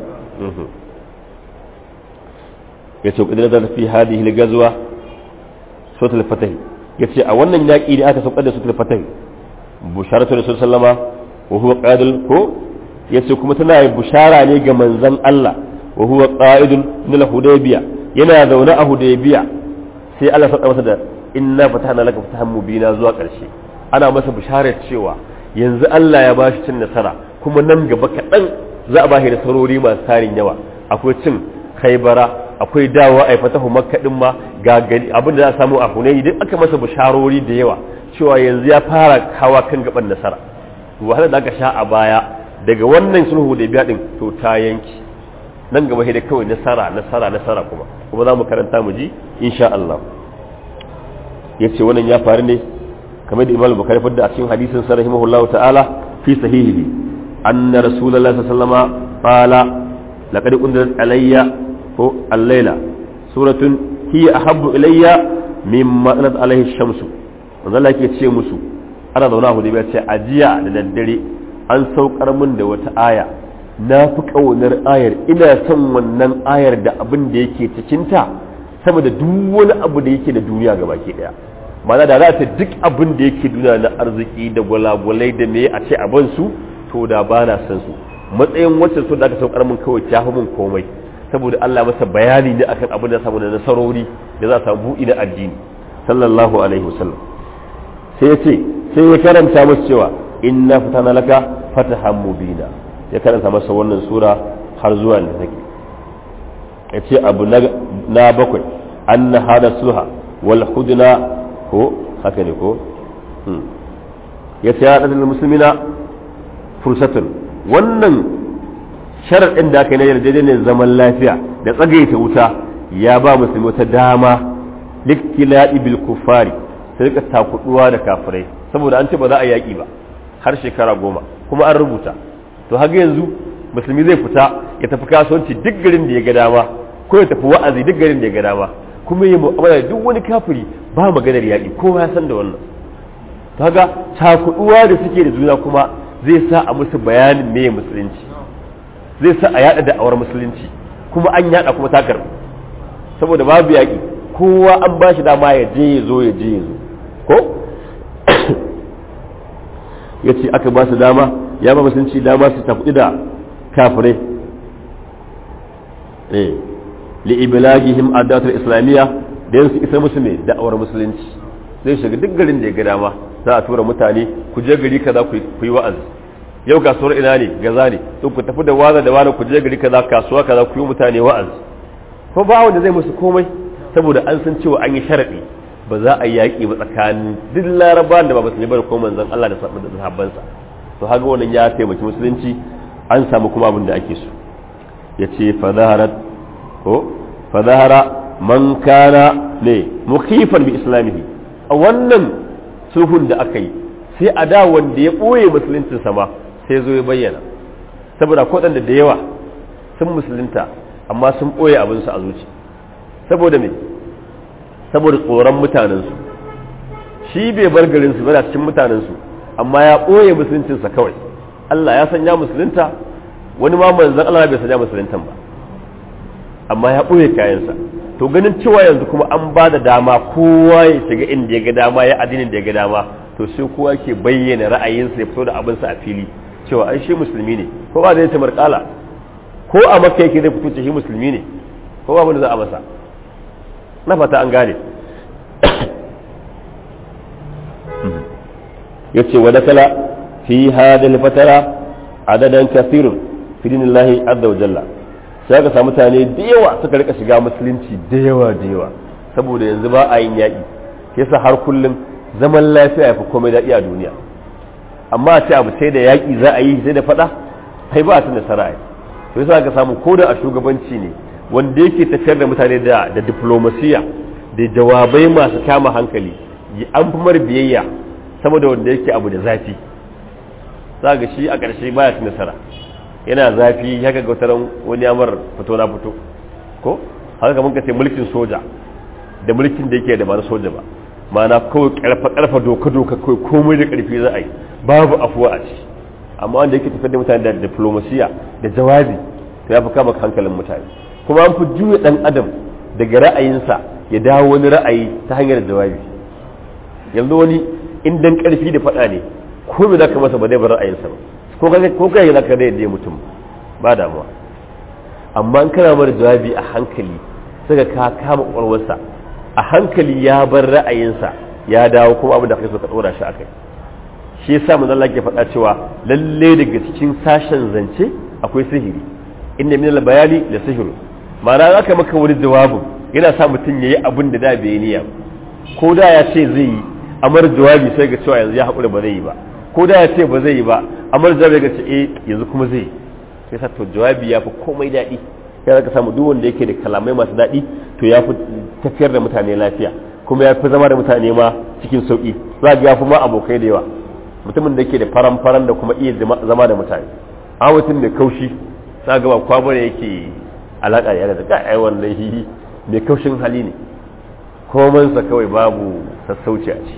ya ce kudin da fi hadihi al-gazwa suratul fatih yace a wannan yaki da aka saukar da suratul fatih busharatu rasul sallama wa huwa qadil ko yace kuma tana bushara ne ga manzon Allah wa huwa qa'idun min hudaybiya yana zaune a hudaybiya sai Allah ya masa da inna fatahna laka fatahan mubina zuwa karshe ana masa bisharar cewa yanzu Allah ya bashi cin nasara kuma nan gaba kaɗan za a bashi nasarori masu tarin yawa akwai cin kaibara akwai dawowa a fatahu makka din ma ga gani abin da za a samu a hunayi duk aka masa bisharori da yawa cewa yanzu ya fara hawa kan gaban nasara wahala da aka sha a baya daga wannan sulhu da biya din to ta yanki nan gaba sai da kawai nasara nasara nasara kuma kuma za mu karanta mu ji insha Allah yace wannan ya faru ne kamar da Imam Bukhari fadda a cikin hadisin sa rahimahullahu ta'ala fi sahihi anna rasulullahi sallallahu alaihi wasallam qala laqad unzilat alayya ko al-laila suratun hiya ahabbu ilayya mimma anat alaihi shamsu manzo Allah yake ce musu ana zauna a Hudaybiya ce ajiya da daddare an saukar min da wata aya na fi kaunar ayar ina son wannan ayar da abin da yake cikinta sama da duk wani abu da yake da duniya gaba ke daya mana da za ta duk abin da yake duniya na arziki da gwalagwalai da me a ce abin su to da ba na san su matsayin wacce su da aka saukar min kawai ta min komai saboda Allah masa bayani ne akan abin da samu da nasarori da za a samu buɗi na addini sallallahu alaihi wasallam sai ya ce sai ya karanta masa cewa inna fatana laka fatahan mubina ya karanta masa wannan sura har zuwa da take ya ce abu na bakwai anna hada sulha wal hudna ko haka ne ko ya ce ya ɗan musulmina fursatun wannan sharaɗin da aka yi na yarjejeniyar zaman lafiya da tsagaita wuta ya ba musulmi wata dama liktila'i bil kufari sai rika takuduwa da kafirai saboda an ce ba za a yaƙi ba har shekara goma kuma an rubuta to haka yanzu musulmi zai fita ya tafi kasuwanci duk garin da ya ga dama ko ya tafi wa'azi duk garin da ya ga dama kuma yi mu'amala da duk wani kafiri ba maganar yaƙi kowa ya san da wannan to haka takuduwa da suke da juna kuma zai sa a musu bayanin me musulunci zai sa a yada da awar musulunci kuma an yada kuma takar saboda babu yaƙi kowa an ba shi dama ya je ya zo ya je ya zo ko ya ce aka ba su dama ya ba musulunci dama su tafi da kafirai eh li iblagihim adatul islamiyya da yansu isa musu mai da'awar musulunci zai shiga duk garin da ya ga dama za a tura mutane ku je gari kaza ku yi wa'azi yau kasuwar ina ne gaza ne to ku tafi da waza da wani ku je gari kaza kasuwa kaza ku yi mutane wa'azi ko ba wanda zai musu komai saboda an san cewa an yi sharadi ba za a yaƙi ba tsakanin duk larabawan da ba musulmi ba da kuma manzon Allah da sahabbansa to haka wannan ya taimaki musulunci an samu kuma abin da ake so yace fa zaharat ko fa zahara man kana ne mukhifan bi islamihi a wannan sulhun da aka yi sai a da wanda ya ɓoye musuluncinsa ma sai zo ya bayyana saboda waɗanda da yawa sun musulunta amma sun ɓoye abinsu a zuci saboda me saboda tsoron mutanensu shi bai bar garinsu ba cikin mutanensu amma ya ɓoye musuluncinsa kawai Allah ya sanya musulunta wani ma manzan Allah bai sanya musuluntan ba amma ya ɓoye kayansa to ganin cewa yanzu kuma an ba da dama kowa ya shiga inda ya ga dama ya addinin da ya ga dama to sai kowa ke bayyana ra'ayinsa ya fito da abinsa a fili cewa ai shi musulmi ne ko ba zai ta markala ko a makka yake zai fito ce shi musulmi ne ko ba za a masa na fata an gane yace wa dakala fi hadhihi fatara adadan kathirun fi dinillahi azza wa jalla sai ka samu mutane da yawa suka rika shiga musulunci da yawa da yawa saboda yanzu ba a yin yaƙi yasa har kullum zaman lafiya ya fi komai daɗi a duniya amma a ce abu sai da yaƙi za a yi sai da faɗa sai ba a tun nasara ai to yasa ka samu ko da a shugabanci ne wanda yake tafiyar da mutane da da diplomasiya da jawabai masu kama hankali an fi mar biyayya saboda wanda yake abu da zafi za ga shi a ƙarshe baya ci nasara yana zafi haka ga wataran wani amar fito na fito ko haka kamar ka ce mulkin soja da mulkin da yake da ba na soja ba mana kawai karfa karfa doka doka kawai komai da karfi za a yi babu afuwa a ci amma wanda yake tafiyar da mutane da diplomasiya da jawabi to ya fi kama hankalin mutane kuma an fi juya dan adam daga ra'ayinsa ya dawo wani ra'ayi ta hanyar jawabi yanzu wani in dan karfi da faɗa ne ko me zaka masa ba zai bar ra'ayinsa ba ko kai ko kai zaka da yadda mutum ba damuwa amma an kana mara jawabi a hankali saka ka kama ƙwarwarsa a hankali ya bar ra'ayinsa ya dawo kuma abin da kai so ka dora shi akai shi yasa manzon Allah ke faɗa cewa lalle daga cikin sashen zance akwai sihiri inna min al-bayani la sihir ma'ana aka maka wani jawabin yana sa mutum yayi abin da da bai niyya ko da ya ce zai yi amar jawabi sai ga cewa yanzu ya haƙura ba zai yi ba ko da ya ce ba zai yi ba amar jawabi ga ce eh yanzu kuma zai yi sai sa to jawabi ya fi komai daɗi ya zaka samu duk wanda yake da kalamai masu daɗi to ya fi tafiyar da mutane lafiya kuma ya fi zama da mutane ma cikin sauƙi za ga ya fi ma abokai da yawa mutumin da yake da faran faran da kuma iya zama da mutane a mutum mai kaushi za ga ba kwabo ne yake alaƙa da da kai wannan hihi mai kaushin hali ne komansa kawai babu sassauci a ci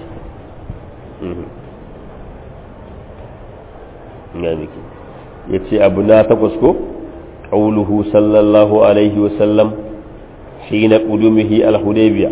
ya ce abu na takwas ko ƙauluhu sallallahu alaihi wasallam shi na ƙudumihi al-hudaybiya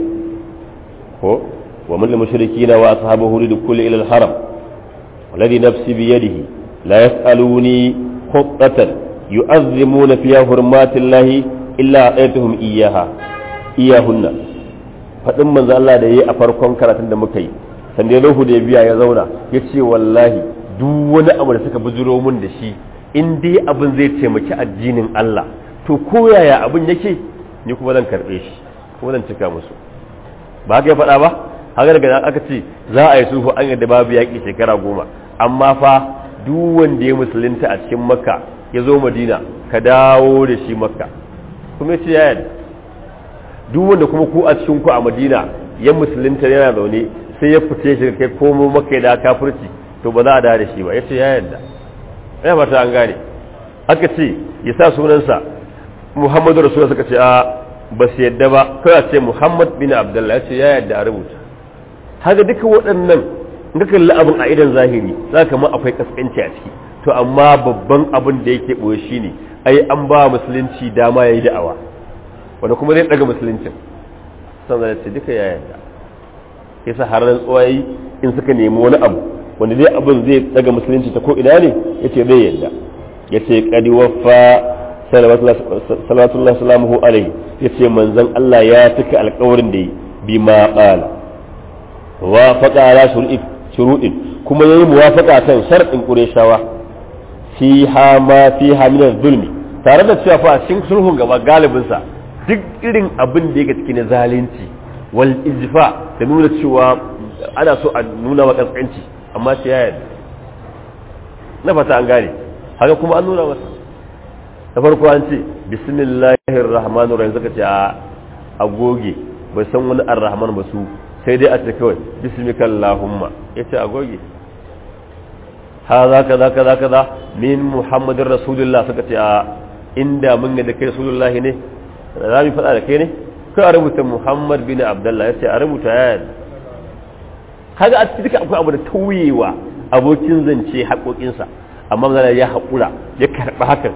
ko wa min al-mushrikina wa ashabahu li kulli ila al-haram والذي نفسي بيده لا يسألوني خطة يؤذمون فيها حرمات الله إلا أعطيتهم إياها إياهن faɗin manzo Allah da yayi a farkon karatun da muka yi sanda ya da biya ya zauna ya ce wallahi duk wani abu da suka bujiro mun da shi in dai abin zai taimaki addinin Allah to ko yaya abin yake ni kuma zan karɓe shi kuma zan cika musu ba haka ya faɗa ba haka daga aka ce za a yi sulhu an yadda babu yaƙi shekara goma amma fa duk wanda ya musulunta a cikin makka ya zo madina ka dawo da shi makka kuma ce ya yadda duk wanda kuma ku a cikin ku a madina ya musulunta yana zaune sai ya fice shi kai komo makka da kafirci to ba za a dawo da shi ba ya ce ya yadda ya mata an gane aka ce ya sa sunansa muhammadu rasulullah suka ce a ba su yadda ba kawai ce muhammad bin abdullah ya ce ya yadda a rubuta haka duka waɗannan ga kalli abin a idan zahiri za ka ma akwai kaskanci a ciki to amma babban abin da yake ɓoye shi ne ai an ba musulunci dama ya yi da'awa wanda kuma zai ɗaga musuluncin san zai ce duka ya yarda yasa har rantsuwa yi in suka nemi wani abu wanda zai abin zai ɗaga musulunci ta ko ina ne ya ce zai yarda ya ce kadi waffa salawatullahi salamuhu alaihi ya ce manzon Allah ya cika alkawarin da yi bi ma ƙala wa faƙa ala shuruɗin kuma yayi muwafaqa kan sharɗin Qurayshawa fi ha ma fi ha min zulmi tare da cewa fa cikin sulhun gaba galibin sa duk irin abin da yake cikin zalunci wal izfa da nuna cewa ana so a nuna wa kaskanci amma sai ya yarda na fata an gane haka kuma an nuna masa da farko an ce bismillahir rahmanir rahim suka ce a agoge bai san wani arrahman ba su sai dai a ce kawai bismika Allahumma ya ce a goge ha za ka za ka za ka za min muhammadin rasulullah suka ce a inda mun ga da kai rasulullahi ne za mu faɗa da kai ne kai a rubuta muhammad bin abdullah ya ce a rubuta ya yadda kaga a cikin akwai abu da tauyewa abokin zance haƙoƙinsa amma zana ya haƙura ya karɓi hakan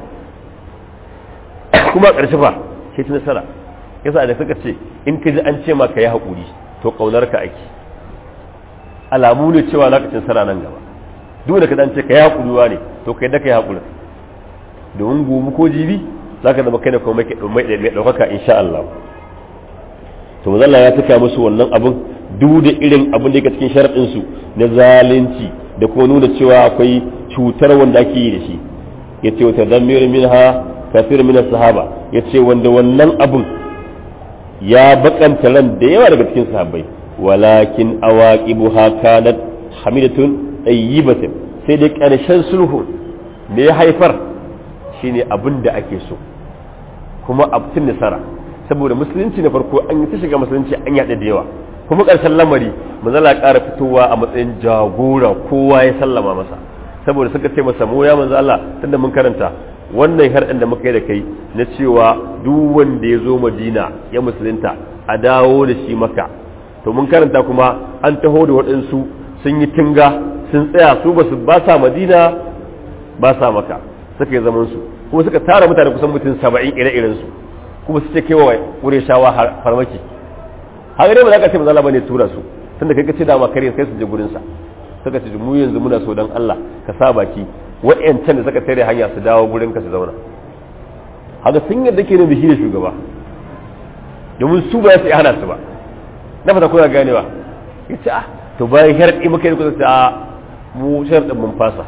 kuma ƙarshe fa shi ta nasara yasa da suka ce in ka ji an ce ma ka yi haƙuri to kaunar ka ake alamu ne cewa lokacin sara nan gaba duk da ka dan ce ka yi hakuruwa ne to kai da ka yi hakuri domin gobe ko jibi za ka zama kai da kuma mai ɗaukaka insha Allah to mazalla ya tuka musu wannan abin duk da irin abin da yake cikin sharaɗin su na zalunci da kuma nuna cewa akwai cutar wanda ake yi da shi yace wa tadammir minha kafir min sahaba yace wanda wannan abin ya bakanta ran da yawa daga cikin sahabbai walakin awaqibuha kanat hamidatun tayyibatun sai dai karshen sulhu me ya haifar shine abin da ake so kuma abtin nasara saboda musulunci na farko an yi ta shiga musulunci an yaɗa da yawa kuma ƙarshen lamari manzala ƙara fitowa a matsayin jagora kowa ya sallama masa saboda suka ce masa mu ya manzo Allah tunda mun karanta wannan harɗin da muka yi da kai na cewa duk wanda ya zo Madina ya musulunta a dawo da shi maka to mun karanta kuma an taho da waɗansu sun yi tinga sun tsaya su ba su ba sa Madina ba sa maka suka yi zaman su kuma suka tara mutane kusan mutum saba'in ire-iren su kuma su ce kewa shawa farmaki har dai ba za ka ce mazala bane tura su tunda kai ka ce dama kare kai su je gurin sa suka ce mu yanzu muna so dan Allah ka sa baki wa'yancan da suka tare hanya su dawo gurin ka su zauna haka sun yadda ke nan da shi da shugaba domin su ba su hana su ba na fata kuna ganewa ya ce ah to bayan sharaɗi muka yi kusa a mu sharaɗin mun fasa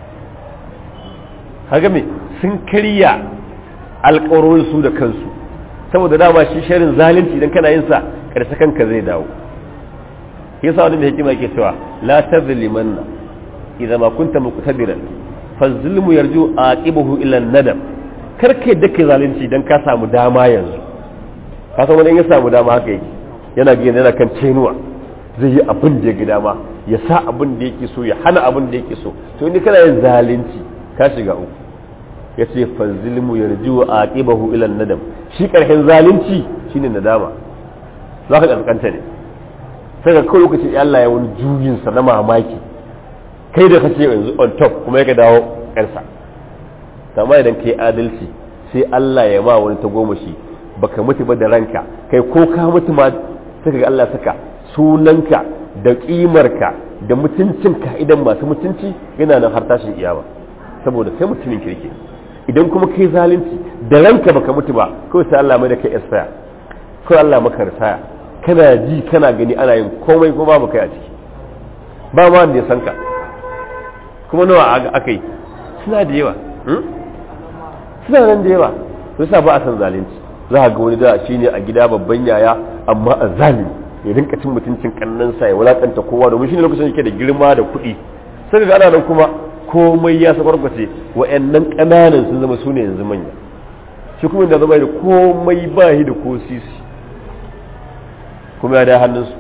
haka me sun karya alƙawarorin su da kansu saboda dama shi sharin zalunci idan kana yin sa ƙarshe kanka zai dawo yasa wani mai hikima yake cewa la tazlimanna idza ma kunta muqtadiran fa zulmu yarju aqibahu ila nadam karka yadda kai zalunci dan ka samu dama yanzu ka san wani in ya samu dama haka yake yana ga yana kan cenuwa zai yi abin da ya ga dama ya sa abin da yake so ya hana abin da yake so to in kana yin zalunci ka shiga uku ya ce fa zulmu yarju aqibahu ila nadam shi karshen zalunci shine nadama za ka kaskanta ne sai ga kawai lokacin Allah ya wani juyin sa na mamaki kai da kace yanzu on top kuma ya dawo ƙarsa amma idan kai adalci sai Allah ya ma wani tagomashi baka mutu ba da ranka kai ko ka mutu ma sai ga Allah saka sunanka da kimarka da mutuncinka idan masu mutunci yana nan har tashin iyama saboda kai mutumin kirki idan kuma kai zalunci da ranka baka mutu ba kawai sai Allah mai da kai isaya kawai Allah maka risaya kana ji kana gani ana yin komai ko babu kai a ciki ba ma wanda ya san ka kuma nawa aka yi suna da yawa suna nan da yawa su sa ba a san zalunci za a ga wani da shi ne a gida babban yaya amma a zalimi ya rinka cin mutuncin kannansa ya wulakanta kowa domin shi ne lokacin yake da girma da kuɗi sai ga ana nan kuma komai ya sabarbace wa'annan ƙananan sun zama su ne yanzu manya shi kuma da zama da komai ba shi da ko sisi kuma ya da hannunsu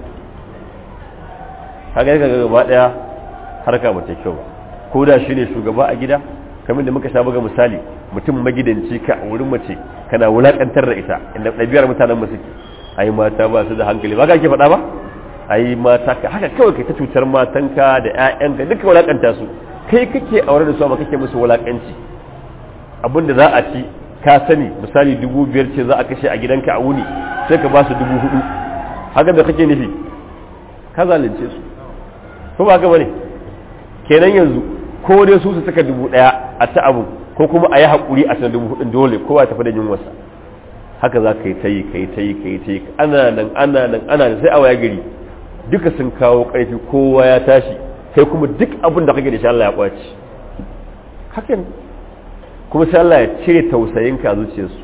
haka ga gaba daya harka ba ta kyau ko da shi ne shugaba a gida kamar da muka sha buga misali mutum magidanci ka a wurin mace kana wulakantar da ita inda ɗabi'ar mutanen mu suke ai mata ba su da hankali ba ka ke faɗa ba ai mata ka haka kawai kai ta cutar matanka da ƴaƴanka duka wulakanta su kai kake aure da su amma kake musu wulakanci abin da za a ci ka sani misali dubu biyar ce za a kashe a gidanka a wuni sai ka ba su dubu hudu haka da kake nufi ka zalunce su ko ba haka bane kenan yanzu ko dai su su saka dubu daya a ta abu ko kuma a yi haƙuri a dubu hudun dole kowa ya tafi da yin wasa haka za ka yi ta yi ka yi ta yi ka yi ta yi ana nan ana nan ana nan sai a waya gari duka sun kawo ƙarfi kowa ya tashi kai kuma duk abin da kake da shi Allah ya kwaci hakan kuma sai Allah ya cire tausayinka a zuciyarsu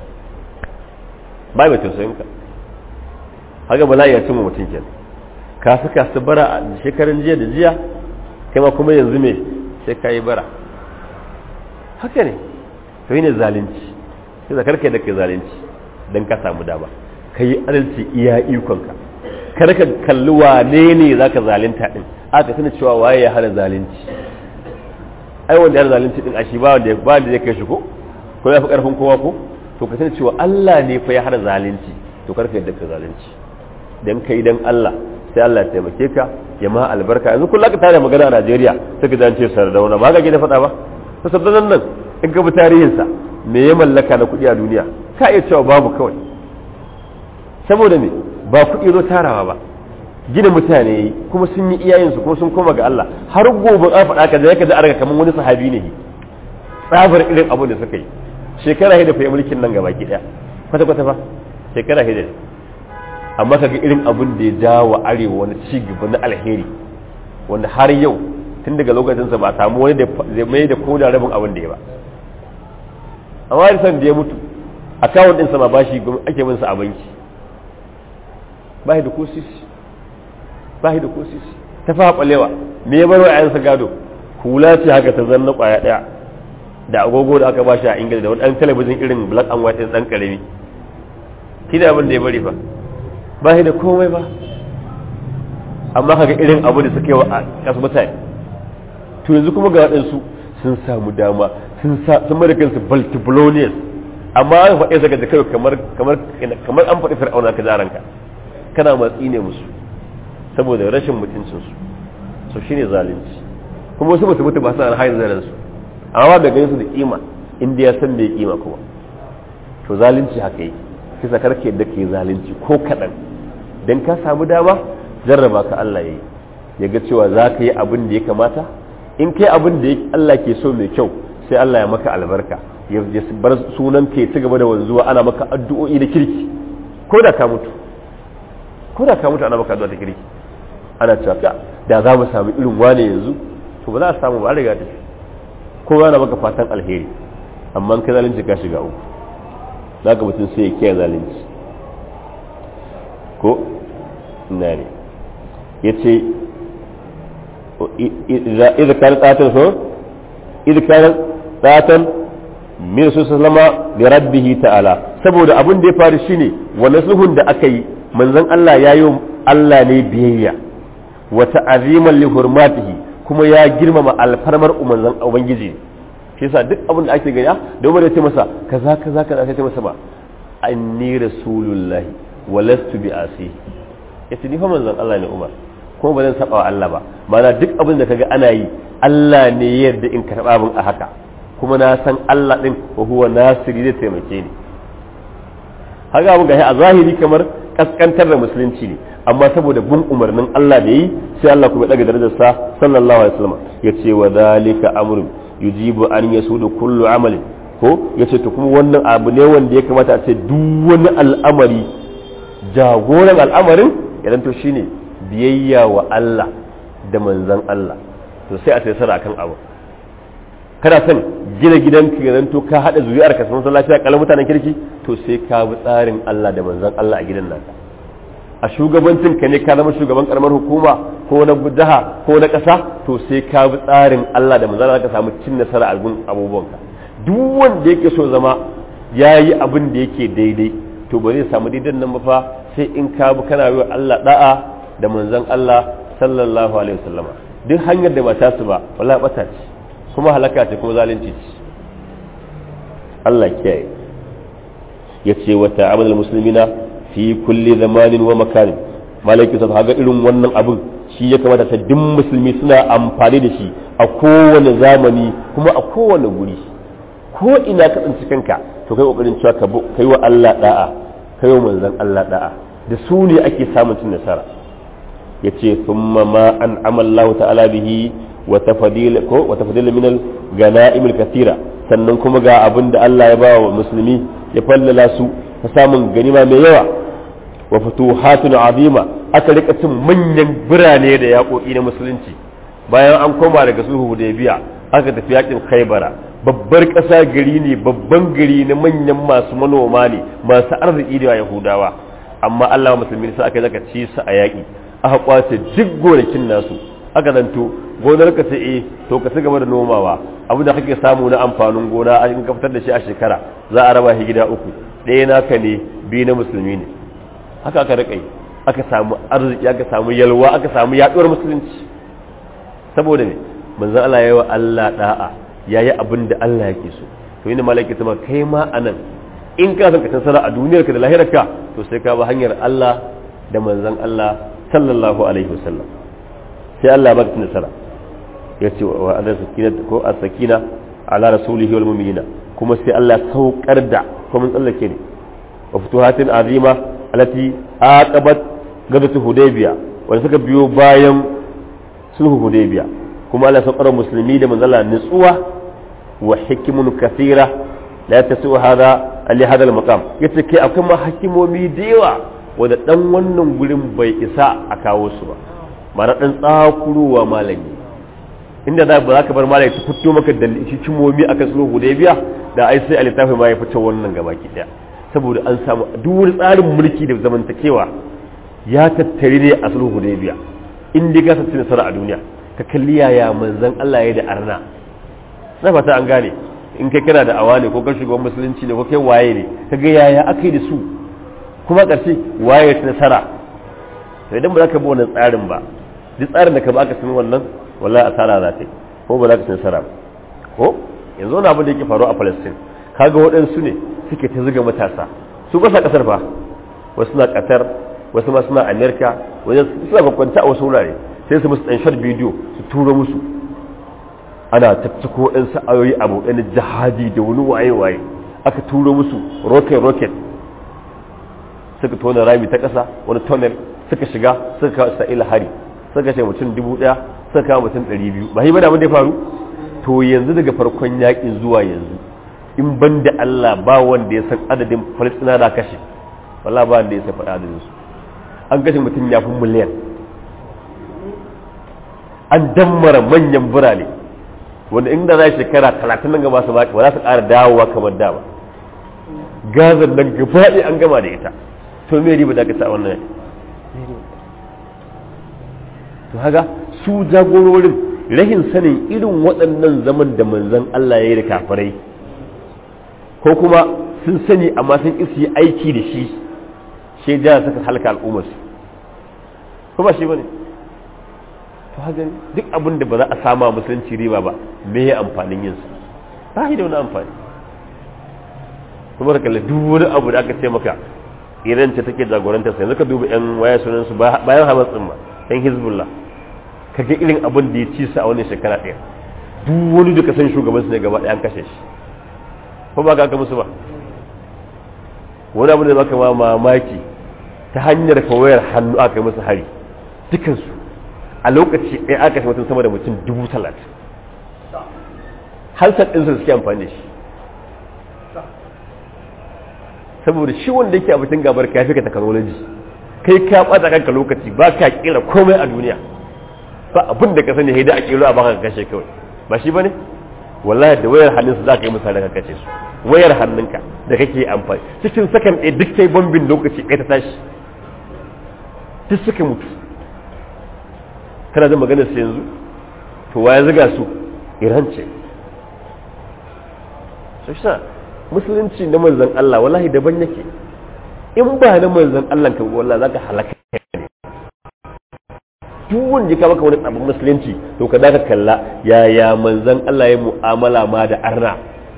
ba mai tausayinka haka bala'i ya cimma mutum kenan ka saka su bara a shekarun jiya da jiya kai ma kuma yanzu me sai ka yi bara haka ne to yi ne zalunci sai da karka da kai zalunci don ka samu dama ka yi adalci iya ikonka kar ka kalli wane ne za ka zalunta din aka tuna cewa waye ya hana zalunci ai wanda ya hana zalunci din a shi ba wanda ba da zai kai shi ko ko ya fi karfin kowa ko to ka tuna cewa Allah ne fa ya hana zalunci to karka yadda ka zalunci dan kai dan Allah sai Allah ya taimake ka ya ma albarka yanzu kullum ka tare magana a Najeriya sai ka ji an ce sardauna ba ga gida faɗa ba to sardauna nan in ka bi tarihinsa me ya mallaka na kuɗi a duniya ka iya cewa babu kawai saboda me ba kuɗi zo tarawa ba gina mutane yi kuma sun yi iyayensu kuma sun koma ga Allah har gobe an faɗa ka da yake da arga kamar wani sahabi ne tsabar irin abin da suka yi shekara hida fa mulkin nan gaba ki daya kwata kwata fa shekara hida amma kaga irin abin da ya jawo arewa wani ci gaba na alheri wanda har yau tun daga lokacinsa ba a samu wani da zai mai da ko da rabin abin da ya ba amma da san da ya mutu akawun ɗinsa ma ba shi ake bin sa a banki ba shi da ko sisi ba shi da ko sisi ta fa kwalewa me ya bar wa ayansa gado hula ce haka ta zanna kwaya daya da agogo da aka ba shi a ingila da wani ɗan talabijin irin black and white ɗin ɗan ƙarami shi da abin da ya bari ba ba shi da komai ba amma kaga irin abu da suka yi wa a kasu mutane to yanzu kuma ga waɗansu sun samu dama sun mara kansu baltibulonius amma an faɗe daga da kai kamar kamar kamar an faɗi fir'auna ka jaranka kana matsi ne musu saboda rashin mutuncinsu so shine zalunci kuma wasu mutu mutu ba su alhayin zaran su amma ba ganin su da kima inda ya san mai kima kuma to zalunci haka yi kisa karke da ke zalunci ko kaɗan dan ka samu dama jarraba ka Allah ya yi ya ga cewa za ka yi abin da ya kamata in kai abin da Allah ke so mai kyau sai Allah ya maka albarka ya bar sunan ka ci gaba da wanzuwa ana maka addu'o'i da kirki ko da ka mutu ko da ka mutu ana maka addu'a da kirki ana cewa da za mu samu irin wane yanzu to ba za a samu ba riga ta ko yana maka fatan alheri amma ka zalunci ka shiga uku za ka mutum sai ya kiyaye zalunci ko ina ne ya ce idza kana tsatan so idza kana tsatan min su sallama li rabbih ta'ala saboda abin da ya faru shine wannan sulhun da aka yi manzon Allah ya yi Allah ne biyayya wa ta'aziman li hurmatihi kuma ya girmama alfarmar manzon ubangiji shi yasa duk abin da ake gani da Umar ya ce masa kaza kaza kaza sai ce masa ba anni rasulullahi wa lastu bi asi yace ni fa manzon Allah ne Umar kuma ba zan saba wa Allah ba mana duk abin da kaga ana yi Allah ne ya yarda in karba abin a haka kuma na san Allah din wa huwa nasiri zai taimake ni haka abin ga a zahiri kamar kaskantar da musulunci ne amma saboda bin umarnin Allah da yi sai Allah kuma daga darajar sa sallallahu alaihi wasallam yace wa dalika amrun yujibu an yasudu kullu amalin ko yace to kuma wannan abu ne wanda ya kamata a ce duk wani al'amari jagoran al'amarin idan to shine biyayya wa Allah da manzan Allah to sai a tsara akan abu kana son gina gidanka ya zanto ka hada zuriyar ka sun lafiya kalan mutanen kirki to sai ka bi tsarin Allah da manzan Allah a gidan naka a shugabancin ka ne ka zama shugaban karamar hukuma ko na jiha ko na ƙasa to sai ka bi tsarin Allah da manzan Allah ka samu cin nasara a gun abubuwanka duk wanda yake so zama yayi abin da yake daidai to ba zai samu daidan nan ba fa sai in ka bi kana yi Allah da'a da manzon Allah sallallahu alaihi wasallama duk hanyar da ba ta su ba wallahi bata ce kuma halaka ce kuma zalunci ce Allah kiyaye yace wa ta'amul muslimina fi kulli zamanin wa makanin malaki sa ga irin wannan abin shi ya kamata ta duk musulmi suna amfani da shi a kowane zamani kuma a kowane guri ko ina ka tsinci kanka to kai kokarin cewa ka kai wa Allah da'a kai wa manzon Allah da'a da su ne ake samun cin nasara ya ce thumma ma an amallahu ta'ala bihi wa tafadil ko wa tafadil min al ganaim al kathira sannan kuma ga abin da Allah ya ba wa musulmi ya fallala su ta samun ganima mai yawa wa futuhatun azima aka rika cin manyan birane da yaƙoƙi na musulunci bayan an koma daga sulhu hudaybiya aka tafi yakin khaybara babbar ƙasa gari ne babban gari na manyan masu manoma ne masu arziki da yahudawa amma Allah musulmi sai aka zaka ci su a yaƙi aka kwace duk gonakin nasu aka zanto gonar ka sai eh to ka ci gaba da nomawa abu da kake samu na amfanin gona in ka fitar da shi a shekara za a raba shi gida uku ɗaya naka ne biyu na musulmi ne haka aka rika aka samu arziki aka samu yalwa aka samu yaduwar musulunci saboda ne manzon Allah yayi wa Allah da'a yayi abin da Allah yake so to ina malaki ta kai ma anan in ka san ka tsara a duniyarka da lahirarka to sai ka bi hanyar Allah da manzon Allah sallallahu alaihi wasallam sai Allah baka nasara ya ce wa Allah sakina ko as-sakina ala rasulihi wal mu'minina kuma sai Allah saukar da ko mun tsallake ne wa futuhatin azima allati aqabat gadatu hudaybiya wanda suka biyo bayan sulhu hudaybiya kuma Allah saukar musulmi da manzala nutsuwa wa hikimun kathira la tasu hada ali hada al-maqam yace kai akwai ma hakimomi da yawa wanda dan wannan gurin bai isa a kawo su ba mara dan tsakuruwa malami inda za ba za ka bar malami ta fito maka da hikimomi akan sulhu hudaybiya da ai sai alitafi ma ya fito wannan gabaki daya saboda an samu duk wani tsarin mulki da zamantakewa ya tattare ne a sulhu hudaybiya in dai ka sace nasara a duniya ka kalli yaya manzon Allah ya da arna na fata an gane in kai kana da awa ne ko ka shugaban musulunci ne ko kai waye ne ka ga yaya aka yi da su kuma ƙarshe waye ta nasara to idan ba za ka bi wannan tsarin ba duk tsarin da ka ba aka san wannan wallahi asara za ta yi ko ba za ka ci nasara ba ko yanzu wani abin da yake faruwa a Palestine kaga waɗansu ne suke ta zuga matasa su kasa kasar fa wasu na Qatar wasu ma suna America wajen suna kwakwanta a wasu wurare sai su musu ɗan short bidiyo su tura musu ana tattako waɗansu ayoyi abu ɗan jihadi da wani waye-waye aka turo musu rocket-rocket suka tona rami ta ƙasa wani tunnel suka shiga suka kawo isra'ila hari suka ce mutum dubu ɗaya suka kawo mutum ɗari biyu ba yi bada abin da ya faru to yanzu daga farkon yakin zuwa yanzu in ban da allah ba wanda ya san adadin falistina da kashe wala ba wanda ya san faɗa adadin su an kashe mutum ya fi miliyan an dammara manyan birane wanda inda za shekara talatin nan gaba su baki ba za su ƙara dawowa kamar da ba gazan nan gaba an gama da ita to me riba da ka sa wannan to haga su jagororin rahin sanin irin waɗannan zaman da manzon Allah ya yi da kafirai ko kuma sun sani amma sun isi aiki da shi shi ja suka halka al'ummarsu kuma shi bane to haka duk abin da ba za a sama musulunci riba ba me ya amfanin yin su ba shi da wani amfani kuma da kalli duk wani abu da aka ce maka iran ce take jagorantar sa yanzu ka duba yan waya sunan su bayan hamas din ma yan hizbullah ka ga irin abin da ya ci su a wannan shekara ɗaya duk wani da ka san shugaban su ne gaba ɗaya an kashe shi ko ba ka aka musu ba wani abu da baka ma mamaki ta hanyar kawayar hannu aka yi musu hari dukansu a lokaci ɗaya aka shi mutum sama da mutum dubu talatin hansar ɗinsu suke amfani da shi saboda shi wanda yake abincin gabar ka fi ka technology kai ka ɓata kanka lokaci ba ka kira komai a duniya ba abin da ka sani haida a kilo a baka ka kashe kawai ba shi ba ne wallahi da wayar hannunsu za ka yi misali ka kashe su wayar hannunka da kake amfani cikin sakan ɗaya duk kai bambin lokaci ɗaya ta tashi duk suka mutu kana jin maganar su yanzu to waya ziga su iran ce so shi musulunci na manzan Allah wallahi daban yake in ba na manzan Allah ka wallahi zaka halaka ne duk wanda ka maka wani abin musulunci to ka da ka kalla yaya manzan Allah ya mu'amala ma da arna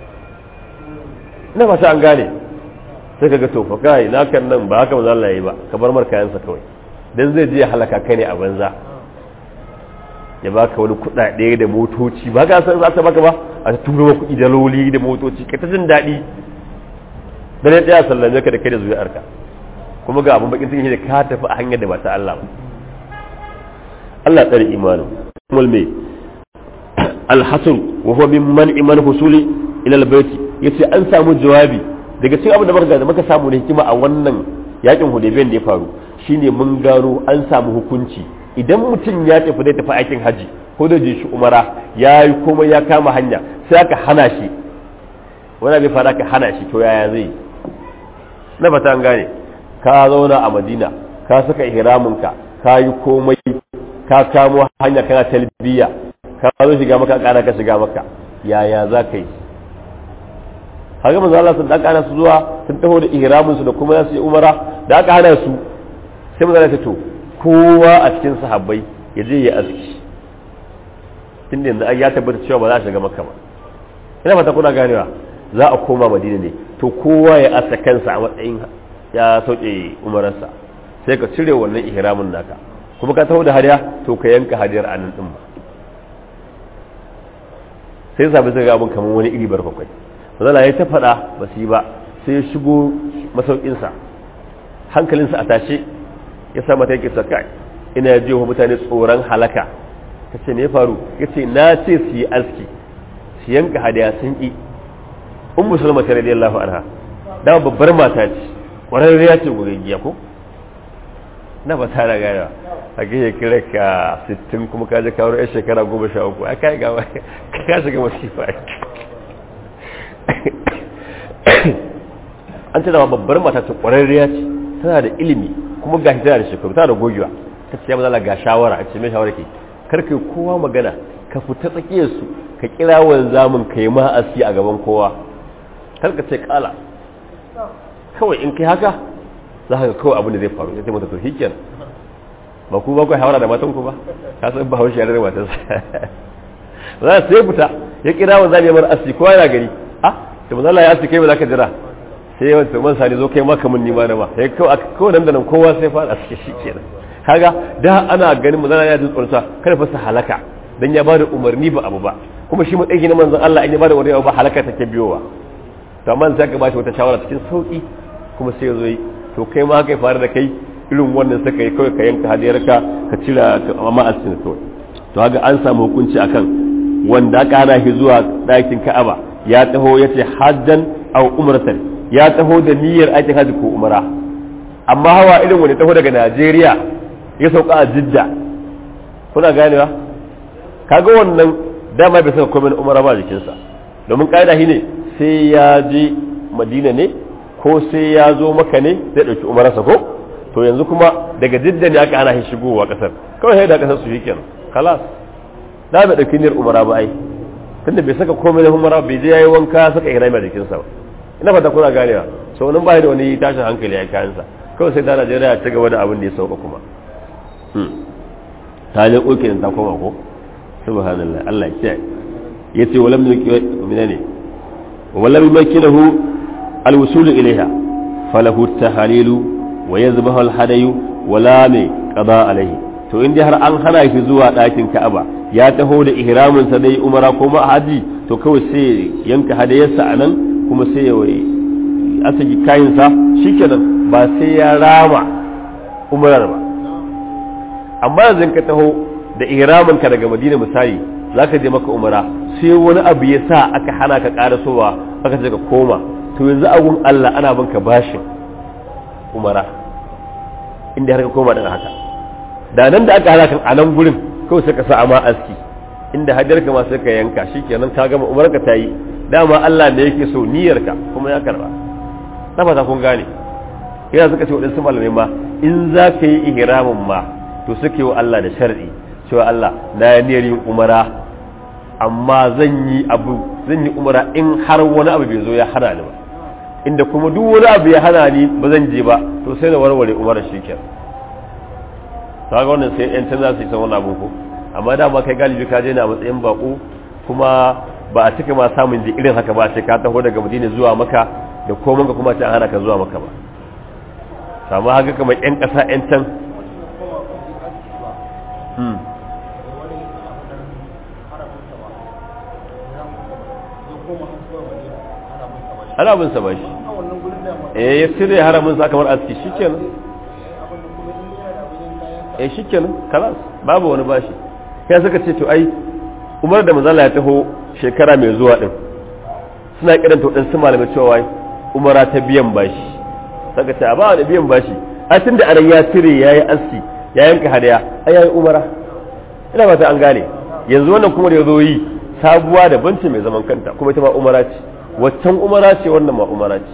ina fata an gane sai ka ga to fa kai na kan nan ba haka manzan Allah ya yi ba ka bar mar kayansa kawai dan zai je ya halaka kai ne a banza ya baka wani kuɗaɗe da motoci ba ka san za ta baka ba a turo wa kuɗi da loli da motoci ka ta jin daɗi dan ya tsaya sallame ka da kai da zuriyarka kuma ga abin bakin cikin da ka tafi a hanyar da ba ta Allah ba Allah tsare imanin kuma me alhasan wa huwa min man iman husuli ila albayti yace an samu jawabi daga cikin abin da muka da muka samu da hikima a wannan yakin hudaybiyan da ya faru shine mun gano an samu hukunci idan mutum ya tafi zai tafi aikin haji ko da je shi umara ya yi komai ya kama hanya sai aka hana shi wani bai fara ka hana shi to yaya zai na fata an gane ka zauna a madina ka saka ihraminka ka yi komai ka kamo hanya kana talbiya ka zo shiga maka kana ka shiga maka yaya za ka yi haka manzo Allah sun dan kana su zuwa sun taho da ihramin su da kuma za su yi umara da aka hana su sai manzo Allah ya to kowa a cikin sahabbai ya je ya aski tun yanzu ya tabbata cewa ba za a shiga makka ba ina fata kuna ganewa za a koma madina ne to kowa ya asa kansa a matsayin ya sauke umararsa sai ka cire wannan ihramin naka kuma ka taho da hadiya to ka yanka hadiyar a nan din ba sai sabi suka ga abin kamar wani iri barkakwai mazala ya ta faɗa ba su yi ba sai ya shigo masaukinsa hankalinsa a tashe ya sa mata yake saka ina ji wa mutane tsoron halaka ta ce ne faru ya ce na ce su yi aski su yanka hadiya sun ƙi un musulma ta radiyallahu anha dama babbar mata ce ƙwararriya ce gogaggiya ko na ba ta gaya a gaya kira ka 60 kuma ka je kawo 'yan shekara 13 a kai gawa ka shiga masifa an ce dama babbar mata ce ƙwararriya ce tana da ilimi kuma ga tana da shekaru tana da gogewa ta ce maza ga shawara a ce mai shawara ke karka kowa magana ka fita tsakiyar su ka kira wanzamin ka yi ma'asi a gaban kowa karka ce kala kawai in kai haka za ka ga kawai abin da zai faru ya ce mata to shikenan ba ku ba ku hawara da matan ku ba ka san ba haushi yare da matansa za su sai fita ya kira wa zabi mar asi kowa yana gari ah to manzo Allah ya asi kai ba za ka jira sai wanda man sani zo kai maka mun nima na ma sai kawai kawai nan da nan kowa sai fara aske shi kenan kaga da ana ganin manzo Allah ya ji tsoron sa kada fa su halaka dan ya bada umarni ba abu ba kuma shi matsayi na manzon Allah in ya bada umarni ba halaka take biyowa to amma sai ka bashi wata shawara cikin sauki kuma sai ya zo yi to kai ma kai fara da kai irin wannan saka yi kawai ka yanka hadiyarka ka cira amma a cikin kawai to haka an samu hukunci akan wanda aka hana shi zuwa ɗakin ka'aba ya taho ya ce hajjan au umratan ya taho da niyyar aikin hajji ko umara amma hawa irin wani taho daga najeriya ya sauka a jidda kuna ganewa kaga wannan dama bai saka komai umara ba jikinsa domin ƙa'ida shi ne sai ya je madina ne ko sai ya zo maka ne zai ɗauki umararsa ko to yanzu kuma daga jidda ne aka ana shi shigowa kasar kawai sai da kasar su shi kenan kalas da bai dauki niyyar umara ba ai tunda bai saka komai na umara bai je yayi wanka saka ihrami a jikinsa ba ina fata kuna ganewa so nan bai da wani tashin hankali ya kayan sa kawai sai da Najeriya ta gaba da abin da ya sauka kuma ta je koke ta koma ko subhanallah Allah ya kiyaye yace walam yuki minane walam yumakinahu alwusul ilaiha falahu tahalilu wa ya zuba alhadayu wala mai qada alaihi to in dai har an hana shi zuwa ɗakin Ka'aba ya taho da ihramin sa dai umara ko ma haji to kawai sai yanka hadayarsa anan kuma sai ya wai asaki kayin sa shikenan ba sai ya rama umarar ba amma yanzu ka taho da ihramin ka daga Madina misali zaka je maka umara sai wani abu ya sa aka hana ka karasowa aka ce ka koma to yanzu agun Allah ana banka bashin umara inda har ka koma daga haka da nan da aka halaka a nan gurin kawai sai ka sa ama aski inda hajjar ka ma sai ka yanka shikenan ka gama umar ka ta yi dama Allah ne yake so niyyar ka kuma ya karba na fata kun gane yana suka ce waɗansu malamai ma in za ka yi ihramin ma to suke wa Allah da shar'i cewa Allah na yi niyyar yin umara amma zan yi abu zan yi umara in har wani abu bai zo ya hana ni ba inda kuma duk wani abu ya hana ni ba zan je ba to sai na warware umarar shi ke kaga wannan sai yan za su yi san wani abu ko amma dama kai galibi ka je na matsayin bako kuma ba a cika ma samun ji irin haka ba ce ka taho daga madina zuwa maka da komai ka kuma ce an hana ka zuwa maka ba samu haka kamar yan ƙasa yan can ana bin sa ba shi eh ya cire haramin sa kamar aski shikenan eh shikenan kalas babu wani bashi kai suka ce to ai umar da manzala ya taho shekara mai zuwa din suna kiran to din su malamai cewa umara ta biyan bashi saka ce a ba da biyan bashi a tun da aran ya cire yayi aski ya yanka hadaya ai yayi umara ina ba ta an gane yanzu wannan kuma da ya zo yi sabuwa da banci mai zaman kanta kuma ita ma umara ce waccan umara ce wannan ma umara ce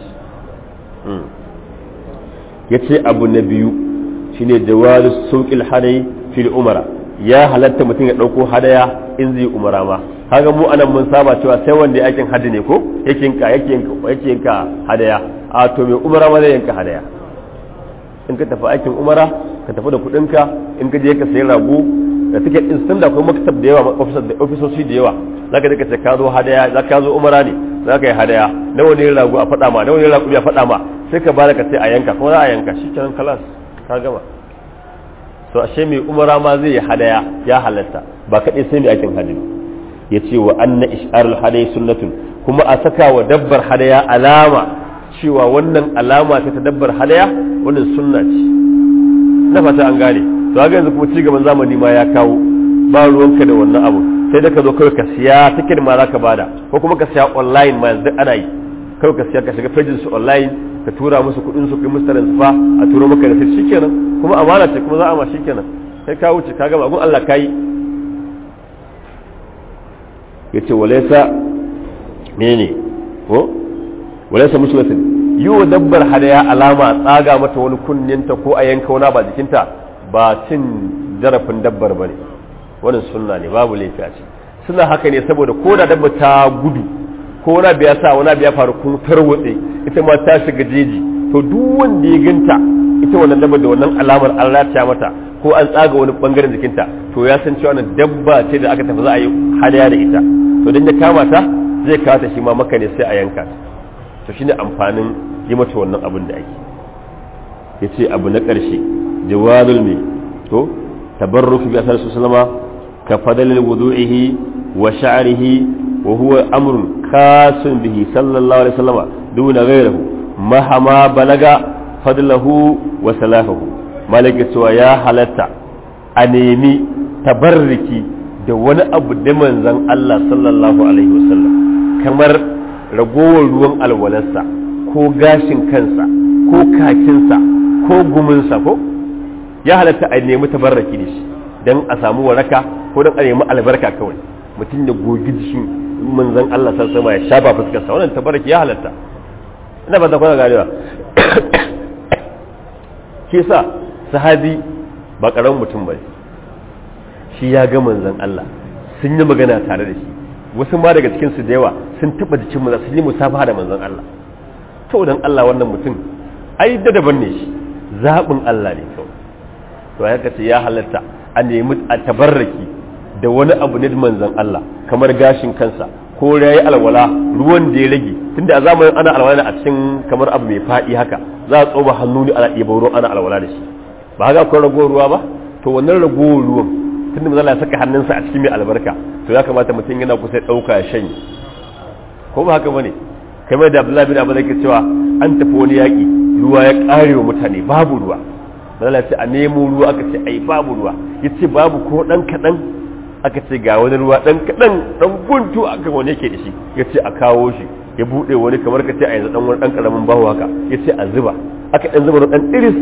ya ce abu na biyu shine jawazu sauƙil hadai fil umara ya halatta mutum ya ɗauko hadaya in zai umara ma kaga mu anan mun saba cewa sai wanda yakin hadi ne ko yake yanka yake yanka yake yanka hadaya a to mai umara ma zai yanka hadaya in ka tafi aikin umara ka tafi da kuɗinka in ka je ka sayi rago da take din sun da kuma maktab da yawa ofisoshi da yawa zaka je ka ce ka zo hadaya zaka zo umara ne za ka yi hadaya nawa ne rago a faɗa ma nawa ne rago a faɗa ma sai ka bada ka sai a yanka kuma za a yanka shi kenan kalas ka gama to ashe mai umara ma zai yi hadaya ya halatta ba kaɗai sai mai aikin hajji ya ce wa anna ish'arul hadayi sunnatun kuma a saka wa dabbar hadaya alama cewa wannan alama ta ta dabbar hadaya wannan sunna ce na fata an gane to ga yanzu kuma cigaban zamani ma ya kawo ba ruwanka da wannan abu sai da ka zo kawai ka siya tiket ma za ka bada ko kuma ka siya online ma yanzu ana yi kawai ka siya ka shiga pejin su online ka tura musu kuɗin su kai musu transfer a turo maka da sai shikenan kuma amana ce kuma za a ma shikenan sai ka wuce ka gama gun Allah kai yace walaysa menene ko walaysa muslatin yi wa dabbar hadaya alama tsaga mata wani kunninta ko a yanka wani ba jikinta ba cin zarafin dabbar bane wannan sunna ne babu laifi a ce suna haka ne saboda ko da dabba ta gudu ko wani biya sa wani biya faru kun tarwatse ita ma ta shiga jeji to duk wanda ya ganta ita wannan dabba da wannan alamar an rataya mata ko an tsaga wani bangaren jikinta to ya san cewa wannan dabba ce da aka tafi za a yi hadaya da ita to dan ya kama ta zai kawo ta shi ma maka ne sai a yanka ta to shine amfanin yi mata wannan abin da ake yace abu na karshe jawazul mi to tabarruk bi asar sallama ka fadalil wudu'ihi wa sha'rihi wa huwa amrun khasun bihi sallallahu alaihi wasallama duna ghayrihi mahama balaga fadlahu wa salafahu malaka cewa ya halatta a nemi tabarriki da wani abu da manzon Allah sallallahu alaihi wasallam kamar ragowar ruwan alwalarsa ko gashin kansa ko kakinsa ko guminsa ko ya halatta a nemi tabarraki da shi don a samu waraka ko don a nemi albarka kawai mutum da gogi jikin manzon Allah sallallahu alaihi ya shafa fuskarsa wannan tabarraki ya halatta ina ba ta kwana ganewa ke sa sahabi ba karamin mutum ba shi ya ga manzon Allah sun yi magana tare da shi wasu ma daga cikinsu da yawa sun taba jikin manzon sun yi musafaha da manzon Allah to dan Allah wannan mutum ai da daban ne shi zaɓin Allah ne kawai to ya kace ya halatta a nemi a tabarraki da wani abu ne manzon Allah kamar gashin kansa ko yayi alwala ruwan da ya rage tunda a zamanin ana alwala a cikin kamar abu mai faɗi haka za a tsoba hannu ne ana ɗiba ruwan ana alwala da shi ba haka akwai ragowar ruwa ba to wannan ragowar ruwan tunda manzon Allah ya saka hannunsa a cikin mai albarka to ya kamata mutum yana kusa ɗauka ya shanye ko ba haka bane kamar da Abdullahi bin Abu ke cewa an tafi wani yaƙi ruwa ya ƙare wa mutane babu ruwa manzon ce a nemo ruwa aka ce ai babu ruwa yace babu ko dan kaɗan aka ce ga wani ruwa dan kaɗan dan guntu aka wani yake da shi yace a kawo shi ya buɗe wani kamar ka ce a yanzu dan wani dan karamin bahu haka yace a zuba aka dan zuba dan iris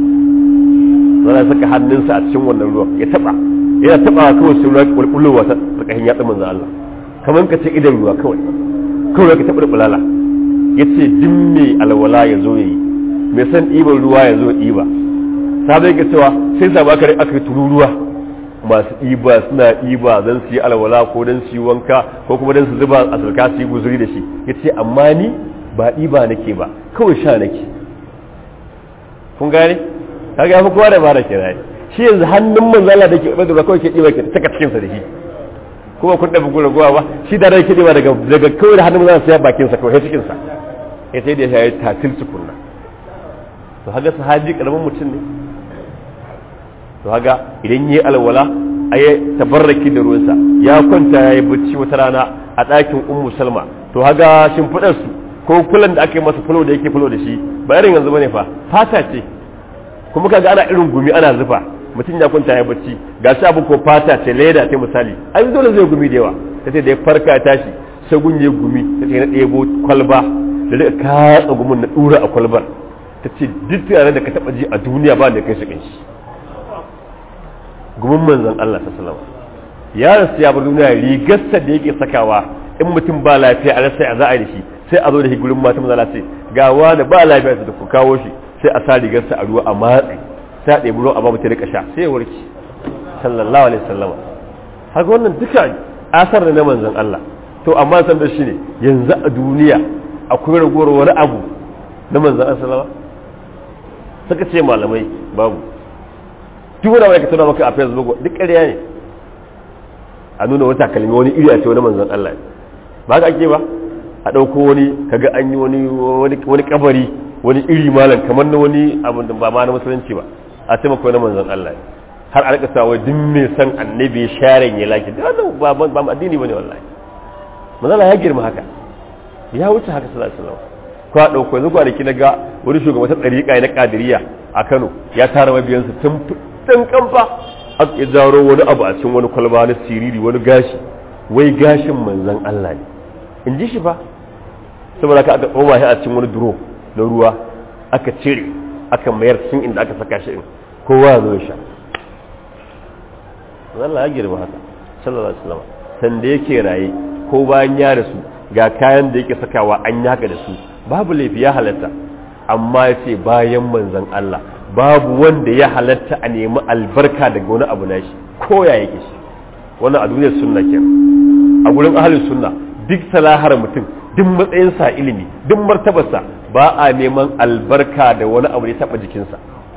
zana saka hannunsa a cikin wannan ruwan ya taba yana taba kawai sai ruwa kulkullowa ta tsakanin yatsun manzon Allah kamar ka ce idan ruwa kawai kawai ka taba bulala yace din me alwala ya zo yayi mai san ɗiban ruwa ya zo ɗiba sabai ga cewa sai sa ba kare aka tururuwa masu ɗiba suna ɗiba don su yi alwala ko don su yi wanka ko kuma don su zuba a sarka su yi guzuri da shi ya ce amma ni ba ɗiba nake ba kawai sha nake kun gane kaga ya fi kowa da ba da kira shi yanzu hannun manzala da ke ɓada da kawai ke ɗiba ke taka cikinsa da shi kuma kun ɗabi gura gowa ba shi da rai ke ɗiba daga daga kawai da hannun manzala sai bakinsa kawai cikinsa ya sai da ya yi tatil tukunna to haga sahabi karamin mutum ne to haga idan yi alwala a yi tabarraki da ruwansa ya kwanta ya yi bacci wata rana a ɗakin ummu salma to haga shimfiɗar su ko kulan da aka yi masa fulo da yake fulo da shi ba irin yanzu bane fa fata ce kuma kaga ana irin gumi ana zufa mutum ya kwanta ya bacci ga shi abu ko fata ce leda ta misali ai dole zai gumi da yawa tace da ya farka ya tashi sai gunye gumi tace na ɗebo kwalba da rika katsa gumin na ɗura a kwalbar ta ce duk tare da ka taba ji a duniya ba da kai shi kanshi gumin manzon Allah sallallahu ya rasu ya bar duniya rigarsa da yake sakawa in mutum ba lafiya a rasa a za a yi shi sai a zo da shi gurin mata manzon Allah ce ga wani ba lafiya da ku kawo shi sai a sa rigarsa a ruwa a matsi sai a ɗebi ruwa a ba mutum rika sha sai ya warke sallallahu alaihi wasallam haka wannan duka asar da na manzon Allah to amma san da shi ne yanzu a duniya akwai ragowar wani abu na manzon Allah sallallahu suka ce malamai babu duk wani ka tuna maka a facebook duk ƙarya ne a nuna wata kalmi wani iri a ce wani manzon Allah ba ka ake ba a ɗauko wani kaga an yi wani wani kabari wani iri malam kamar na wani abin da ba ma na musulunci ba a ce maka wani manzon Allah har a rika sa wai duk mai san annabi sharen ya laki da wannan ba ba addini bane wallahi manzon Allah ya girma haka ya wuce haka sallallahu alaihi wasallam ko a ɗauko yanzu kwanaki na ga wani shugaban ta ɗariƙa na ƙadiriya a kano ya tara mabiyansa tun tun kamfa aka ya zaro wani abu a cikin wani kwalba na siriri wani gashi wai gashin manzan Allah ne in ji shi fa saboda ka aka tsoma shi a cikin wani duro na ruwa aka cire aka mayar cikin inda aka saka shi in kowa zo sha Allah ya girma haka sallallahu alaihi wasallam sanda yake raye ko bayan ya rasu ga kayan da yake sakawa an yaka da su babu laifi ya halatta amma ya ce bayan manzan Allah babu wanda ya halatta a nemi albarka daga wani abu nashi ko ya yake shi wannan a duniyar sunna ke a gurin ahalin sunna duk salahar mutum duk matsayinsa ilimi duk martabarsa ba a neman albarka da wani abu da ya taba jikinsa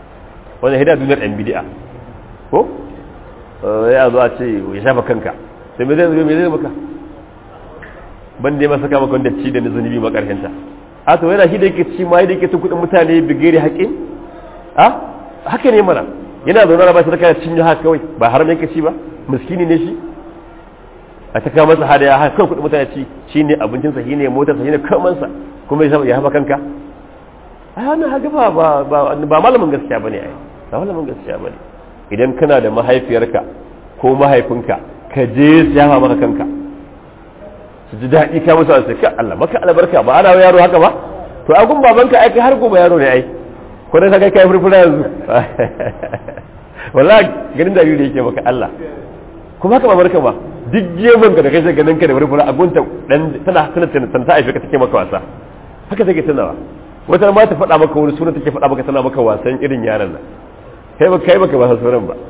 wannan hidaya duniyar ɗan bidi'a ko ya zo a ce ya shafa kanka sai me zai zo me zai maka ban dai masa kama kwanda ci da na zunubi makarhinta a to yana shi da yake ci ma yadda yake tun kuɗin mutane bigere haƙin a haka ne mana yana zaune ba shi da kayan cinye haka kawai ba haram yanka ci ba miskini ne shi a ta kama masa hadaya haka kawai kuɗin mutane ci shi ne abincinsa shi ne motarsa shi ne kamansa kuma ya haɓa kanka a yana haka ba ba malamin gaskiya ba ne ai ba malamin gaskiya ba ne idan kana da mahaifiyarka ko mahaifinka ka je su yafa maka kanka su ji daɗi ka musu wasu ka Allah maka albarka ba ana yaro haka ba to a gun babanka aiki har gobe yaro ne ai ko dai kai kai furfura yanzu wallahi ganin da yake maka Allah kuma haka babarka ba duk geman ka da kai sai ganin ka da furfura a gunta dan tana tana tana ta aife ka take maka wasa haka take tunawa wata ma ta faɗa maka wani suna take faɗa maka tana maka wasan irin yaran nan kai ba kai baka ba sauran ba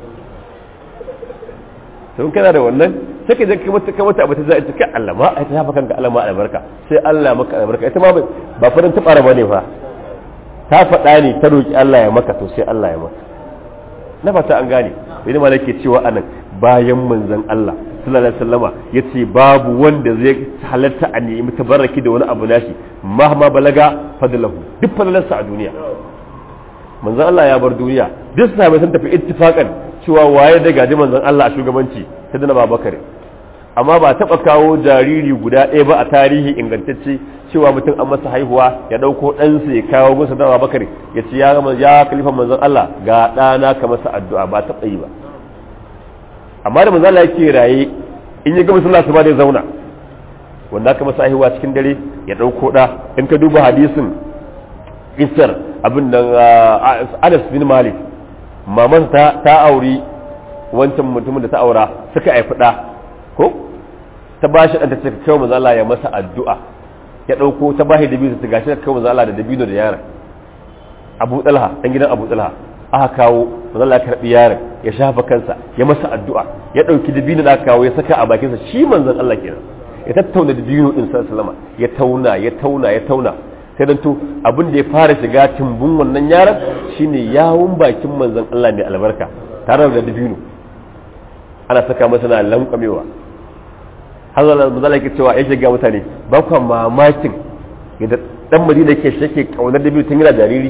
sun kana da wannan sai ka je ka mata mata abu ta za a ka Allah ma ai ta hafa kanka Allah ma albarka sai Allah maka albarka ita ma ba farin ta fara bane fa ta faɗa ne ta roki Allah ya maka to sai Allah ya maka na fata an gane idan ma nake cewa anan bayan manzon Allah sallallahu alaihi wasallama yace babu wanda zai halatta a nemi tabarraki da wani abu nashi mahma balaga fadlahu duk fadalarsa a duniya manzon Allah ya bar duniya duk sahabbai sun tafi ittifaqan cewa waye da gaji manzon Allah a shugabanci sai da Babakar amma ba taba kawo jariri guda ɗaya ba a tarihi ingantacce cewa mutum an masa haihuwa ya dauko ɗansa ya kawo musu da Babakar ya ce ya ya khalifa manzon Allah ga ɗana ka masa addu'a ba taɓa yi ba amma da manzon Allah yake raye in ya ga musulunci ba zai zauna wanda aka masa haihuwa cikin dare ya dauko ɗa in ka duba hadisin isar abin nan Anas bin Malik maman ta ta auri wancan mutumin da ta aura suka haifi ɗa ko ta ba shi ɗanta ta kai manzo Allah ya masa addu'a ya ɗauko ta ba shi dabino ta gashi ta kai manzo Allah da dabino da yaron Abu Talha ɗan gidan Abu Talha aka kawo manzo Allah ya karɓi yaron ya shafa kansa ya masa addu'a ya ɗauki dabino da aka kawo ya saka a bakinsa shi manzon Allah kenan ya tattauna dabino din sallallahu ya tauna ya tauna ya tauna sai dan to abin da ya fara shiga timbun wannan yaron shine yawun bakin manzon Allah mai albarka tare da dabino ana saka masa na lankamewa har zan manzon Allah yake cewa ya shiga mutane ba ku mamakin yadda dan Madina yake shake kaunar dabino tun yana jariri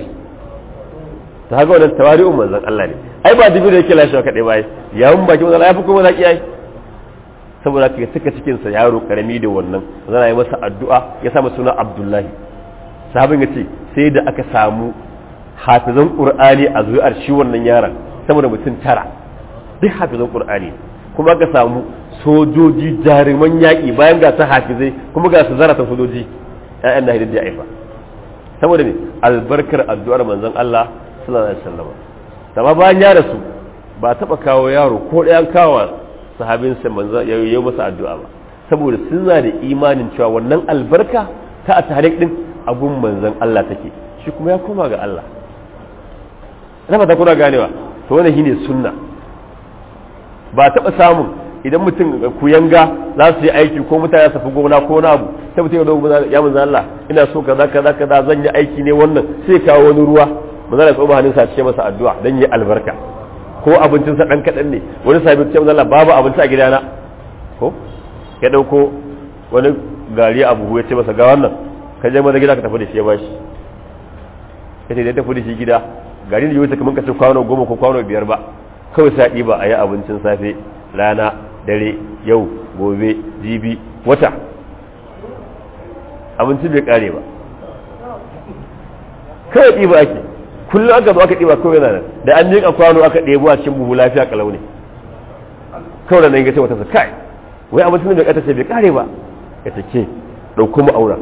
ta haka wannan tawari'un manzon Allah ne ai ba dabino yake lashe kadai ba yawun bakin manzon Allah ya fi kuma zaki ai saboda ka saka cikin sa yaro karami da wannan zan yi masa addu'a ya sa masa suna Abdullahi sahabin ya ce sai da aka samu hafizan ƙur'ani a zuwar shi wannan yaron saboda mutum tara duk hafizan ƙur'ani kuma aka samu sojoji jaruman yaƙi bayan ga su hafizai kuma ga su zarata sojoji ƴaƴan na hidin da aifa saboda ne albarkar addu'ar manzon Allah sallallahu alaihi wasallam amma bayan ya rasu ba taɓa kawo yaro ko ɗayan kawo sahabinsa manzon ya yi masa addu'a ba saboda suna da imanin cewa wannan albarka ta a tarik din abun manzan Allah take shi kuma ya koma ga Allah na fata kuna ganewa to wannan shine sunna ba taɓa samun idan mutum ku yanga za su yi aiki ko mutane su fi gona ko na abu sai mutum ya dogo ya manzan Allah ina so kaza kaza kaza zan yi aiki ne wannan sai kawo wani ruwa manzan Allah tsoma hannunsa ce masa addu'a dan yi albarka ko abincinsa dan kaɗan ne wani sabi ce manzan Allah babu abinci a gidana ko ya ɗauko wani gari a buhu ya ce masa ga wannan ka je maza gida ka tafi da shi ya bashi kace da tafi da shi gida garin da yau kamar ka ce kwano goma ko kwano biyar ba kawai sai ɗiba a yi abincin safe rana dare yau gobe jibi wata abincin bai kare ba kawai ɗiba ake kullum aka zo aka ɗiba kawai nan da an miƙa kwano aka ɗebo a cikin buhu lafiya kalau ne kawai da nan ya ce wata sa kai wai abincin bai kata ce bai kare ba ya ce ke ɗauko mu aura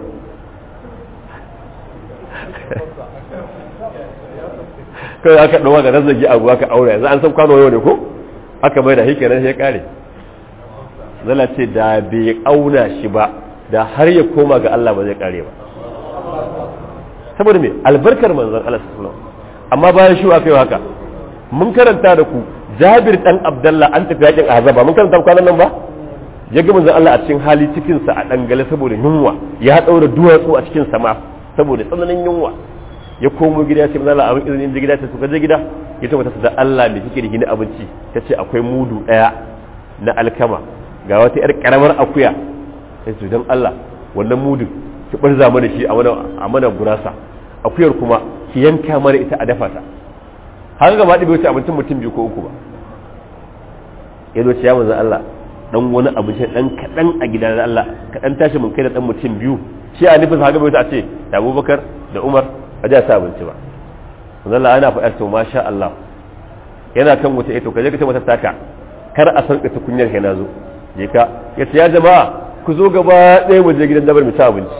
kawai aka ɗauwa da razzagi abu aka aure yanzu an san kwano yau ne ko aka mai da hike nan ya kare zala ce da bai auna shi ba da har ya koma ga Allah ba zai kare ba saboda me albarkar manzon Allah sallallahu amma bayan shi aka yi haka mun karanta da ku Jabir dan Abdullah an tafi yakin Ahzaba mun karanta kwanan nan ba ya ga manzon Allah a cikin hali cikin sa a dangale saboda yunwa ya daura duwatsu a cikin sama saboda tsananin yunwa ya komo gida ya ce manzon Allah abin izinin je gida ta suka je gida ita wata da Allah mai kike da gini abinci ta ce akwai mudu ɗaya na alkama ga wata yar karamar akuya sai su don Allah wannan mudu ki barza mana shi a mana gurasa akuyar kuma ki yanka mana ita a dafa ta har gaba ɗaya wuce abincin mutum biyu ko uku ba ya zo ce ya manzan Allah dan wani abinci dan kaɗan a gidan Allah kaɗan tashi mun kai da dan mutum biyu shi a nufin haka bai wuce a ce da Abubakar da Umar a ji sa abinci ba manzan Allah ana faɗa to masha Allah yana kan wuce to kaje ka ce mata taka kar a sauke tukunyar kai na zo je ka ya ce ya jama'a ku zo gaba ɗaya mu je gidan dabar mu ci abinci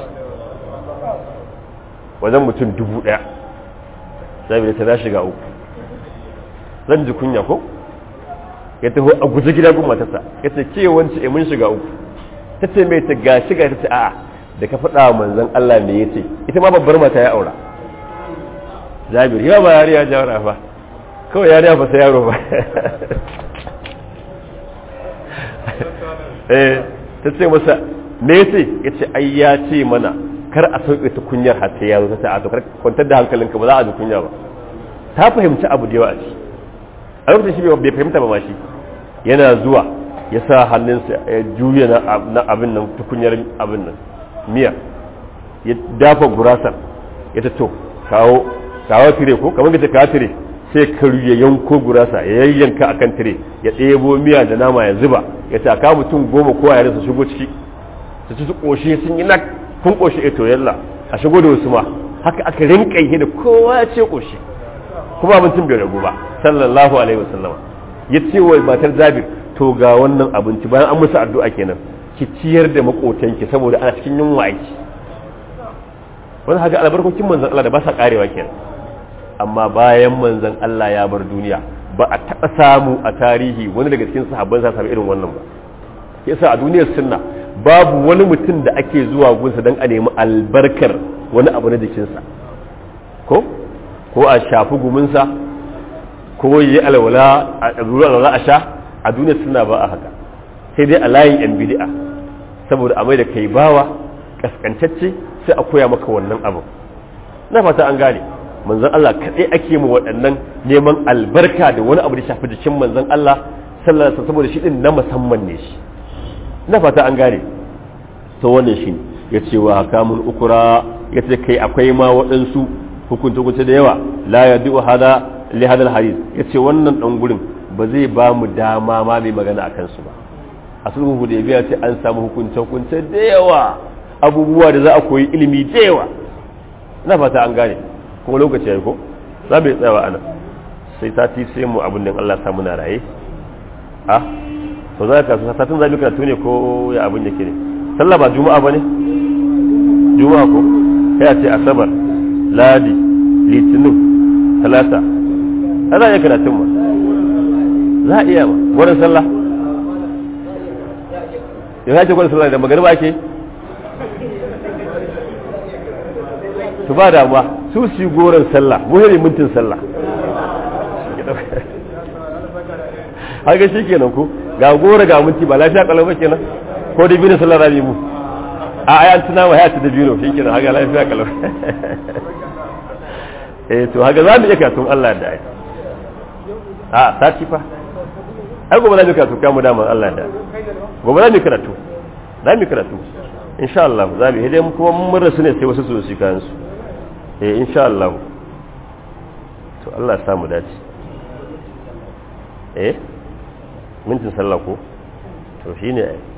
wajen mutum dubu ɗaya sai bai ta na shiga uku zan ji kunya ko ya taho a guji gida gun matarsa ya ce ke wance e mun shiga uku ta ce mai ta ga shiga ta ce a'a da ka faɗa wa manzon Allah me ya ce ita ma babbar mata ya aura Jabir ya ba yariya jawara ba kawai yariya ba sai yaro ba eh ta ce masa me ya ce ya ce ai ya ce mana kar a sauke ta kunyar har sai ya zo ta ce a to kar kwantar da hankalinka ba za a ji kunya ba ta fahimci abu da yawa a ciki a lokacin shi bai fahimta ba ma shi yana zuwa ya sa hannunsa ya juya na abin nan tukunyar abin nan miya ya dafa gurasar ya ta to kawo kawo tire ko kamar da kawo tire sai karu ya yanko gurasa ya yayyanka akan tire ya ɗebo miya da nama ya zuba ya ta kawo mutum goma ko a su shigo ciki su ci su ƙoshi sun yi na kun ƙoshi eto yalla a shigo da wasu ma haka aka rinƙa yi da kowa ya ce ƙoshi kuma abincin bai ragu ba sallallahu alaihi wasallama ya ce wa matar jabir to ga wannan abinci bayan an musu addu'a kenan ki ciyar da makotanki saboda ana cikin yunwa aiki wani haka albarkokin manzon Allah da ba sa karewa kenan amma bayan manzon Allah ya bar duniya ba a taɓa samu a tarihi wani daga cikin sahabban sa sami irin wannan ba yasa a duniyar sunna babu wani mutum da ake zuwa gunsa don a nemi albarkar wani abu na jikinsa ko ko a shafi guminsa ko yi alwala a ɗaruru alwala a sha a duniya suna ba a haka sai dai a layin yan bidi'a saboda a mai da kai bawa kaskantacce sai a koya maka wannan abu na fata an gane manzon Allah kaɗai ake mu waɗannan neman albarka da wani abu da shafi jikin manzon Allah sallallahu alaihi saboda shi din na musamman ne shi na fata an gane to wannan shi ya ce wa hakamun ukura ya ce kai akwai ma waɗansu hukunce-hukunce da yawa la ya du'u hada li hadal hadith yace wannan dan gurin ba zai ba mu dama ma mai magana akan su ba a sulhu hudaybiya ce an samu hukunce-hukunce da yawa abubuwa da za a koyi ilimi da yawa ina fata an gane kuma lokaci yayi ko za mu tsayawa ana sai sati sai mu abin nan Allah samu na raye a to za ka satin zabi karatu ne ko ya abin yake ne sallah ba juma'a bane juma'a ko kai a ce asabar ladi litinin talata a za a iya karatun ma za a iya ma gwanin sallah yau ya ce gwanin sallah da magana ba ke su ba damuwa su su goron sallah muhimmin mintin sallah haka shi kenan ku ga gora ga minti ba lafiya kalau ba kenan ko da biyu sallah rami mu a ayan tuna wa hayatu da biyu shi kenan haka lafiya kalau eh to haka za mu iya katun Allah da ai a sati fa ai gobe za mu karatu kamu daman Allah da gobe za mu karatu za mu karatu insha Allah za mu hidai kuma mun rasu ne sai wasu su su kan su eh insha Allah to Allah ya samu dace eh mintin sallah ko to shine ai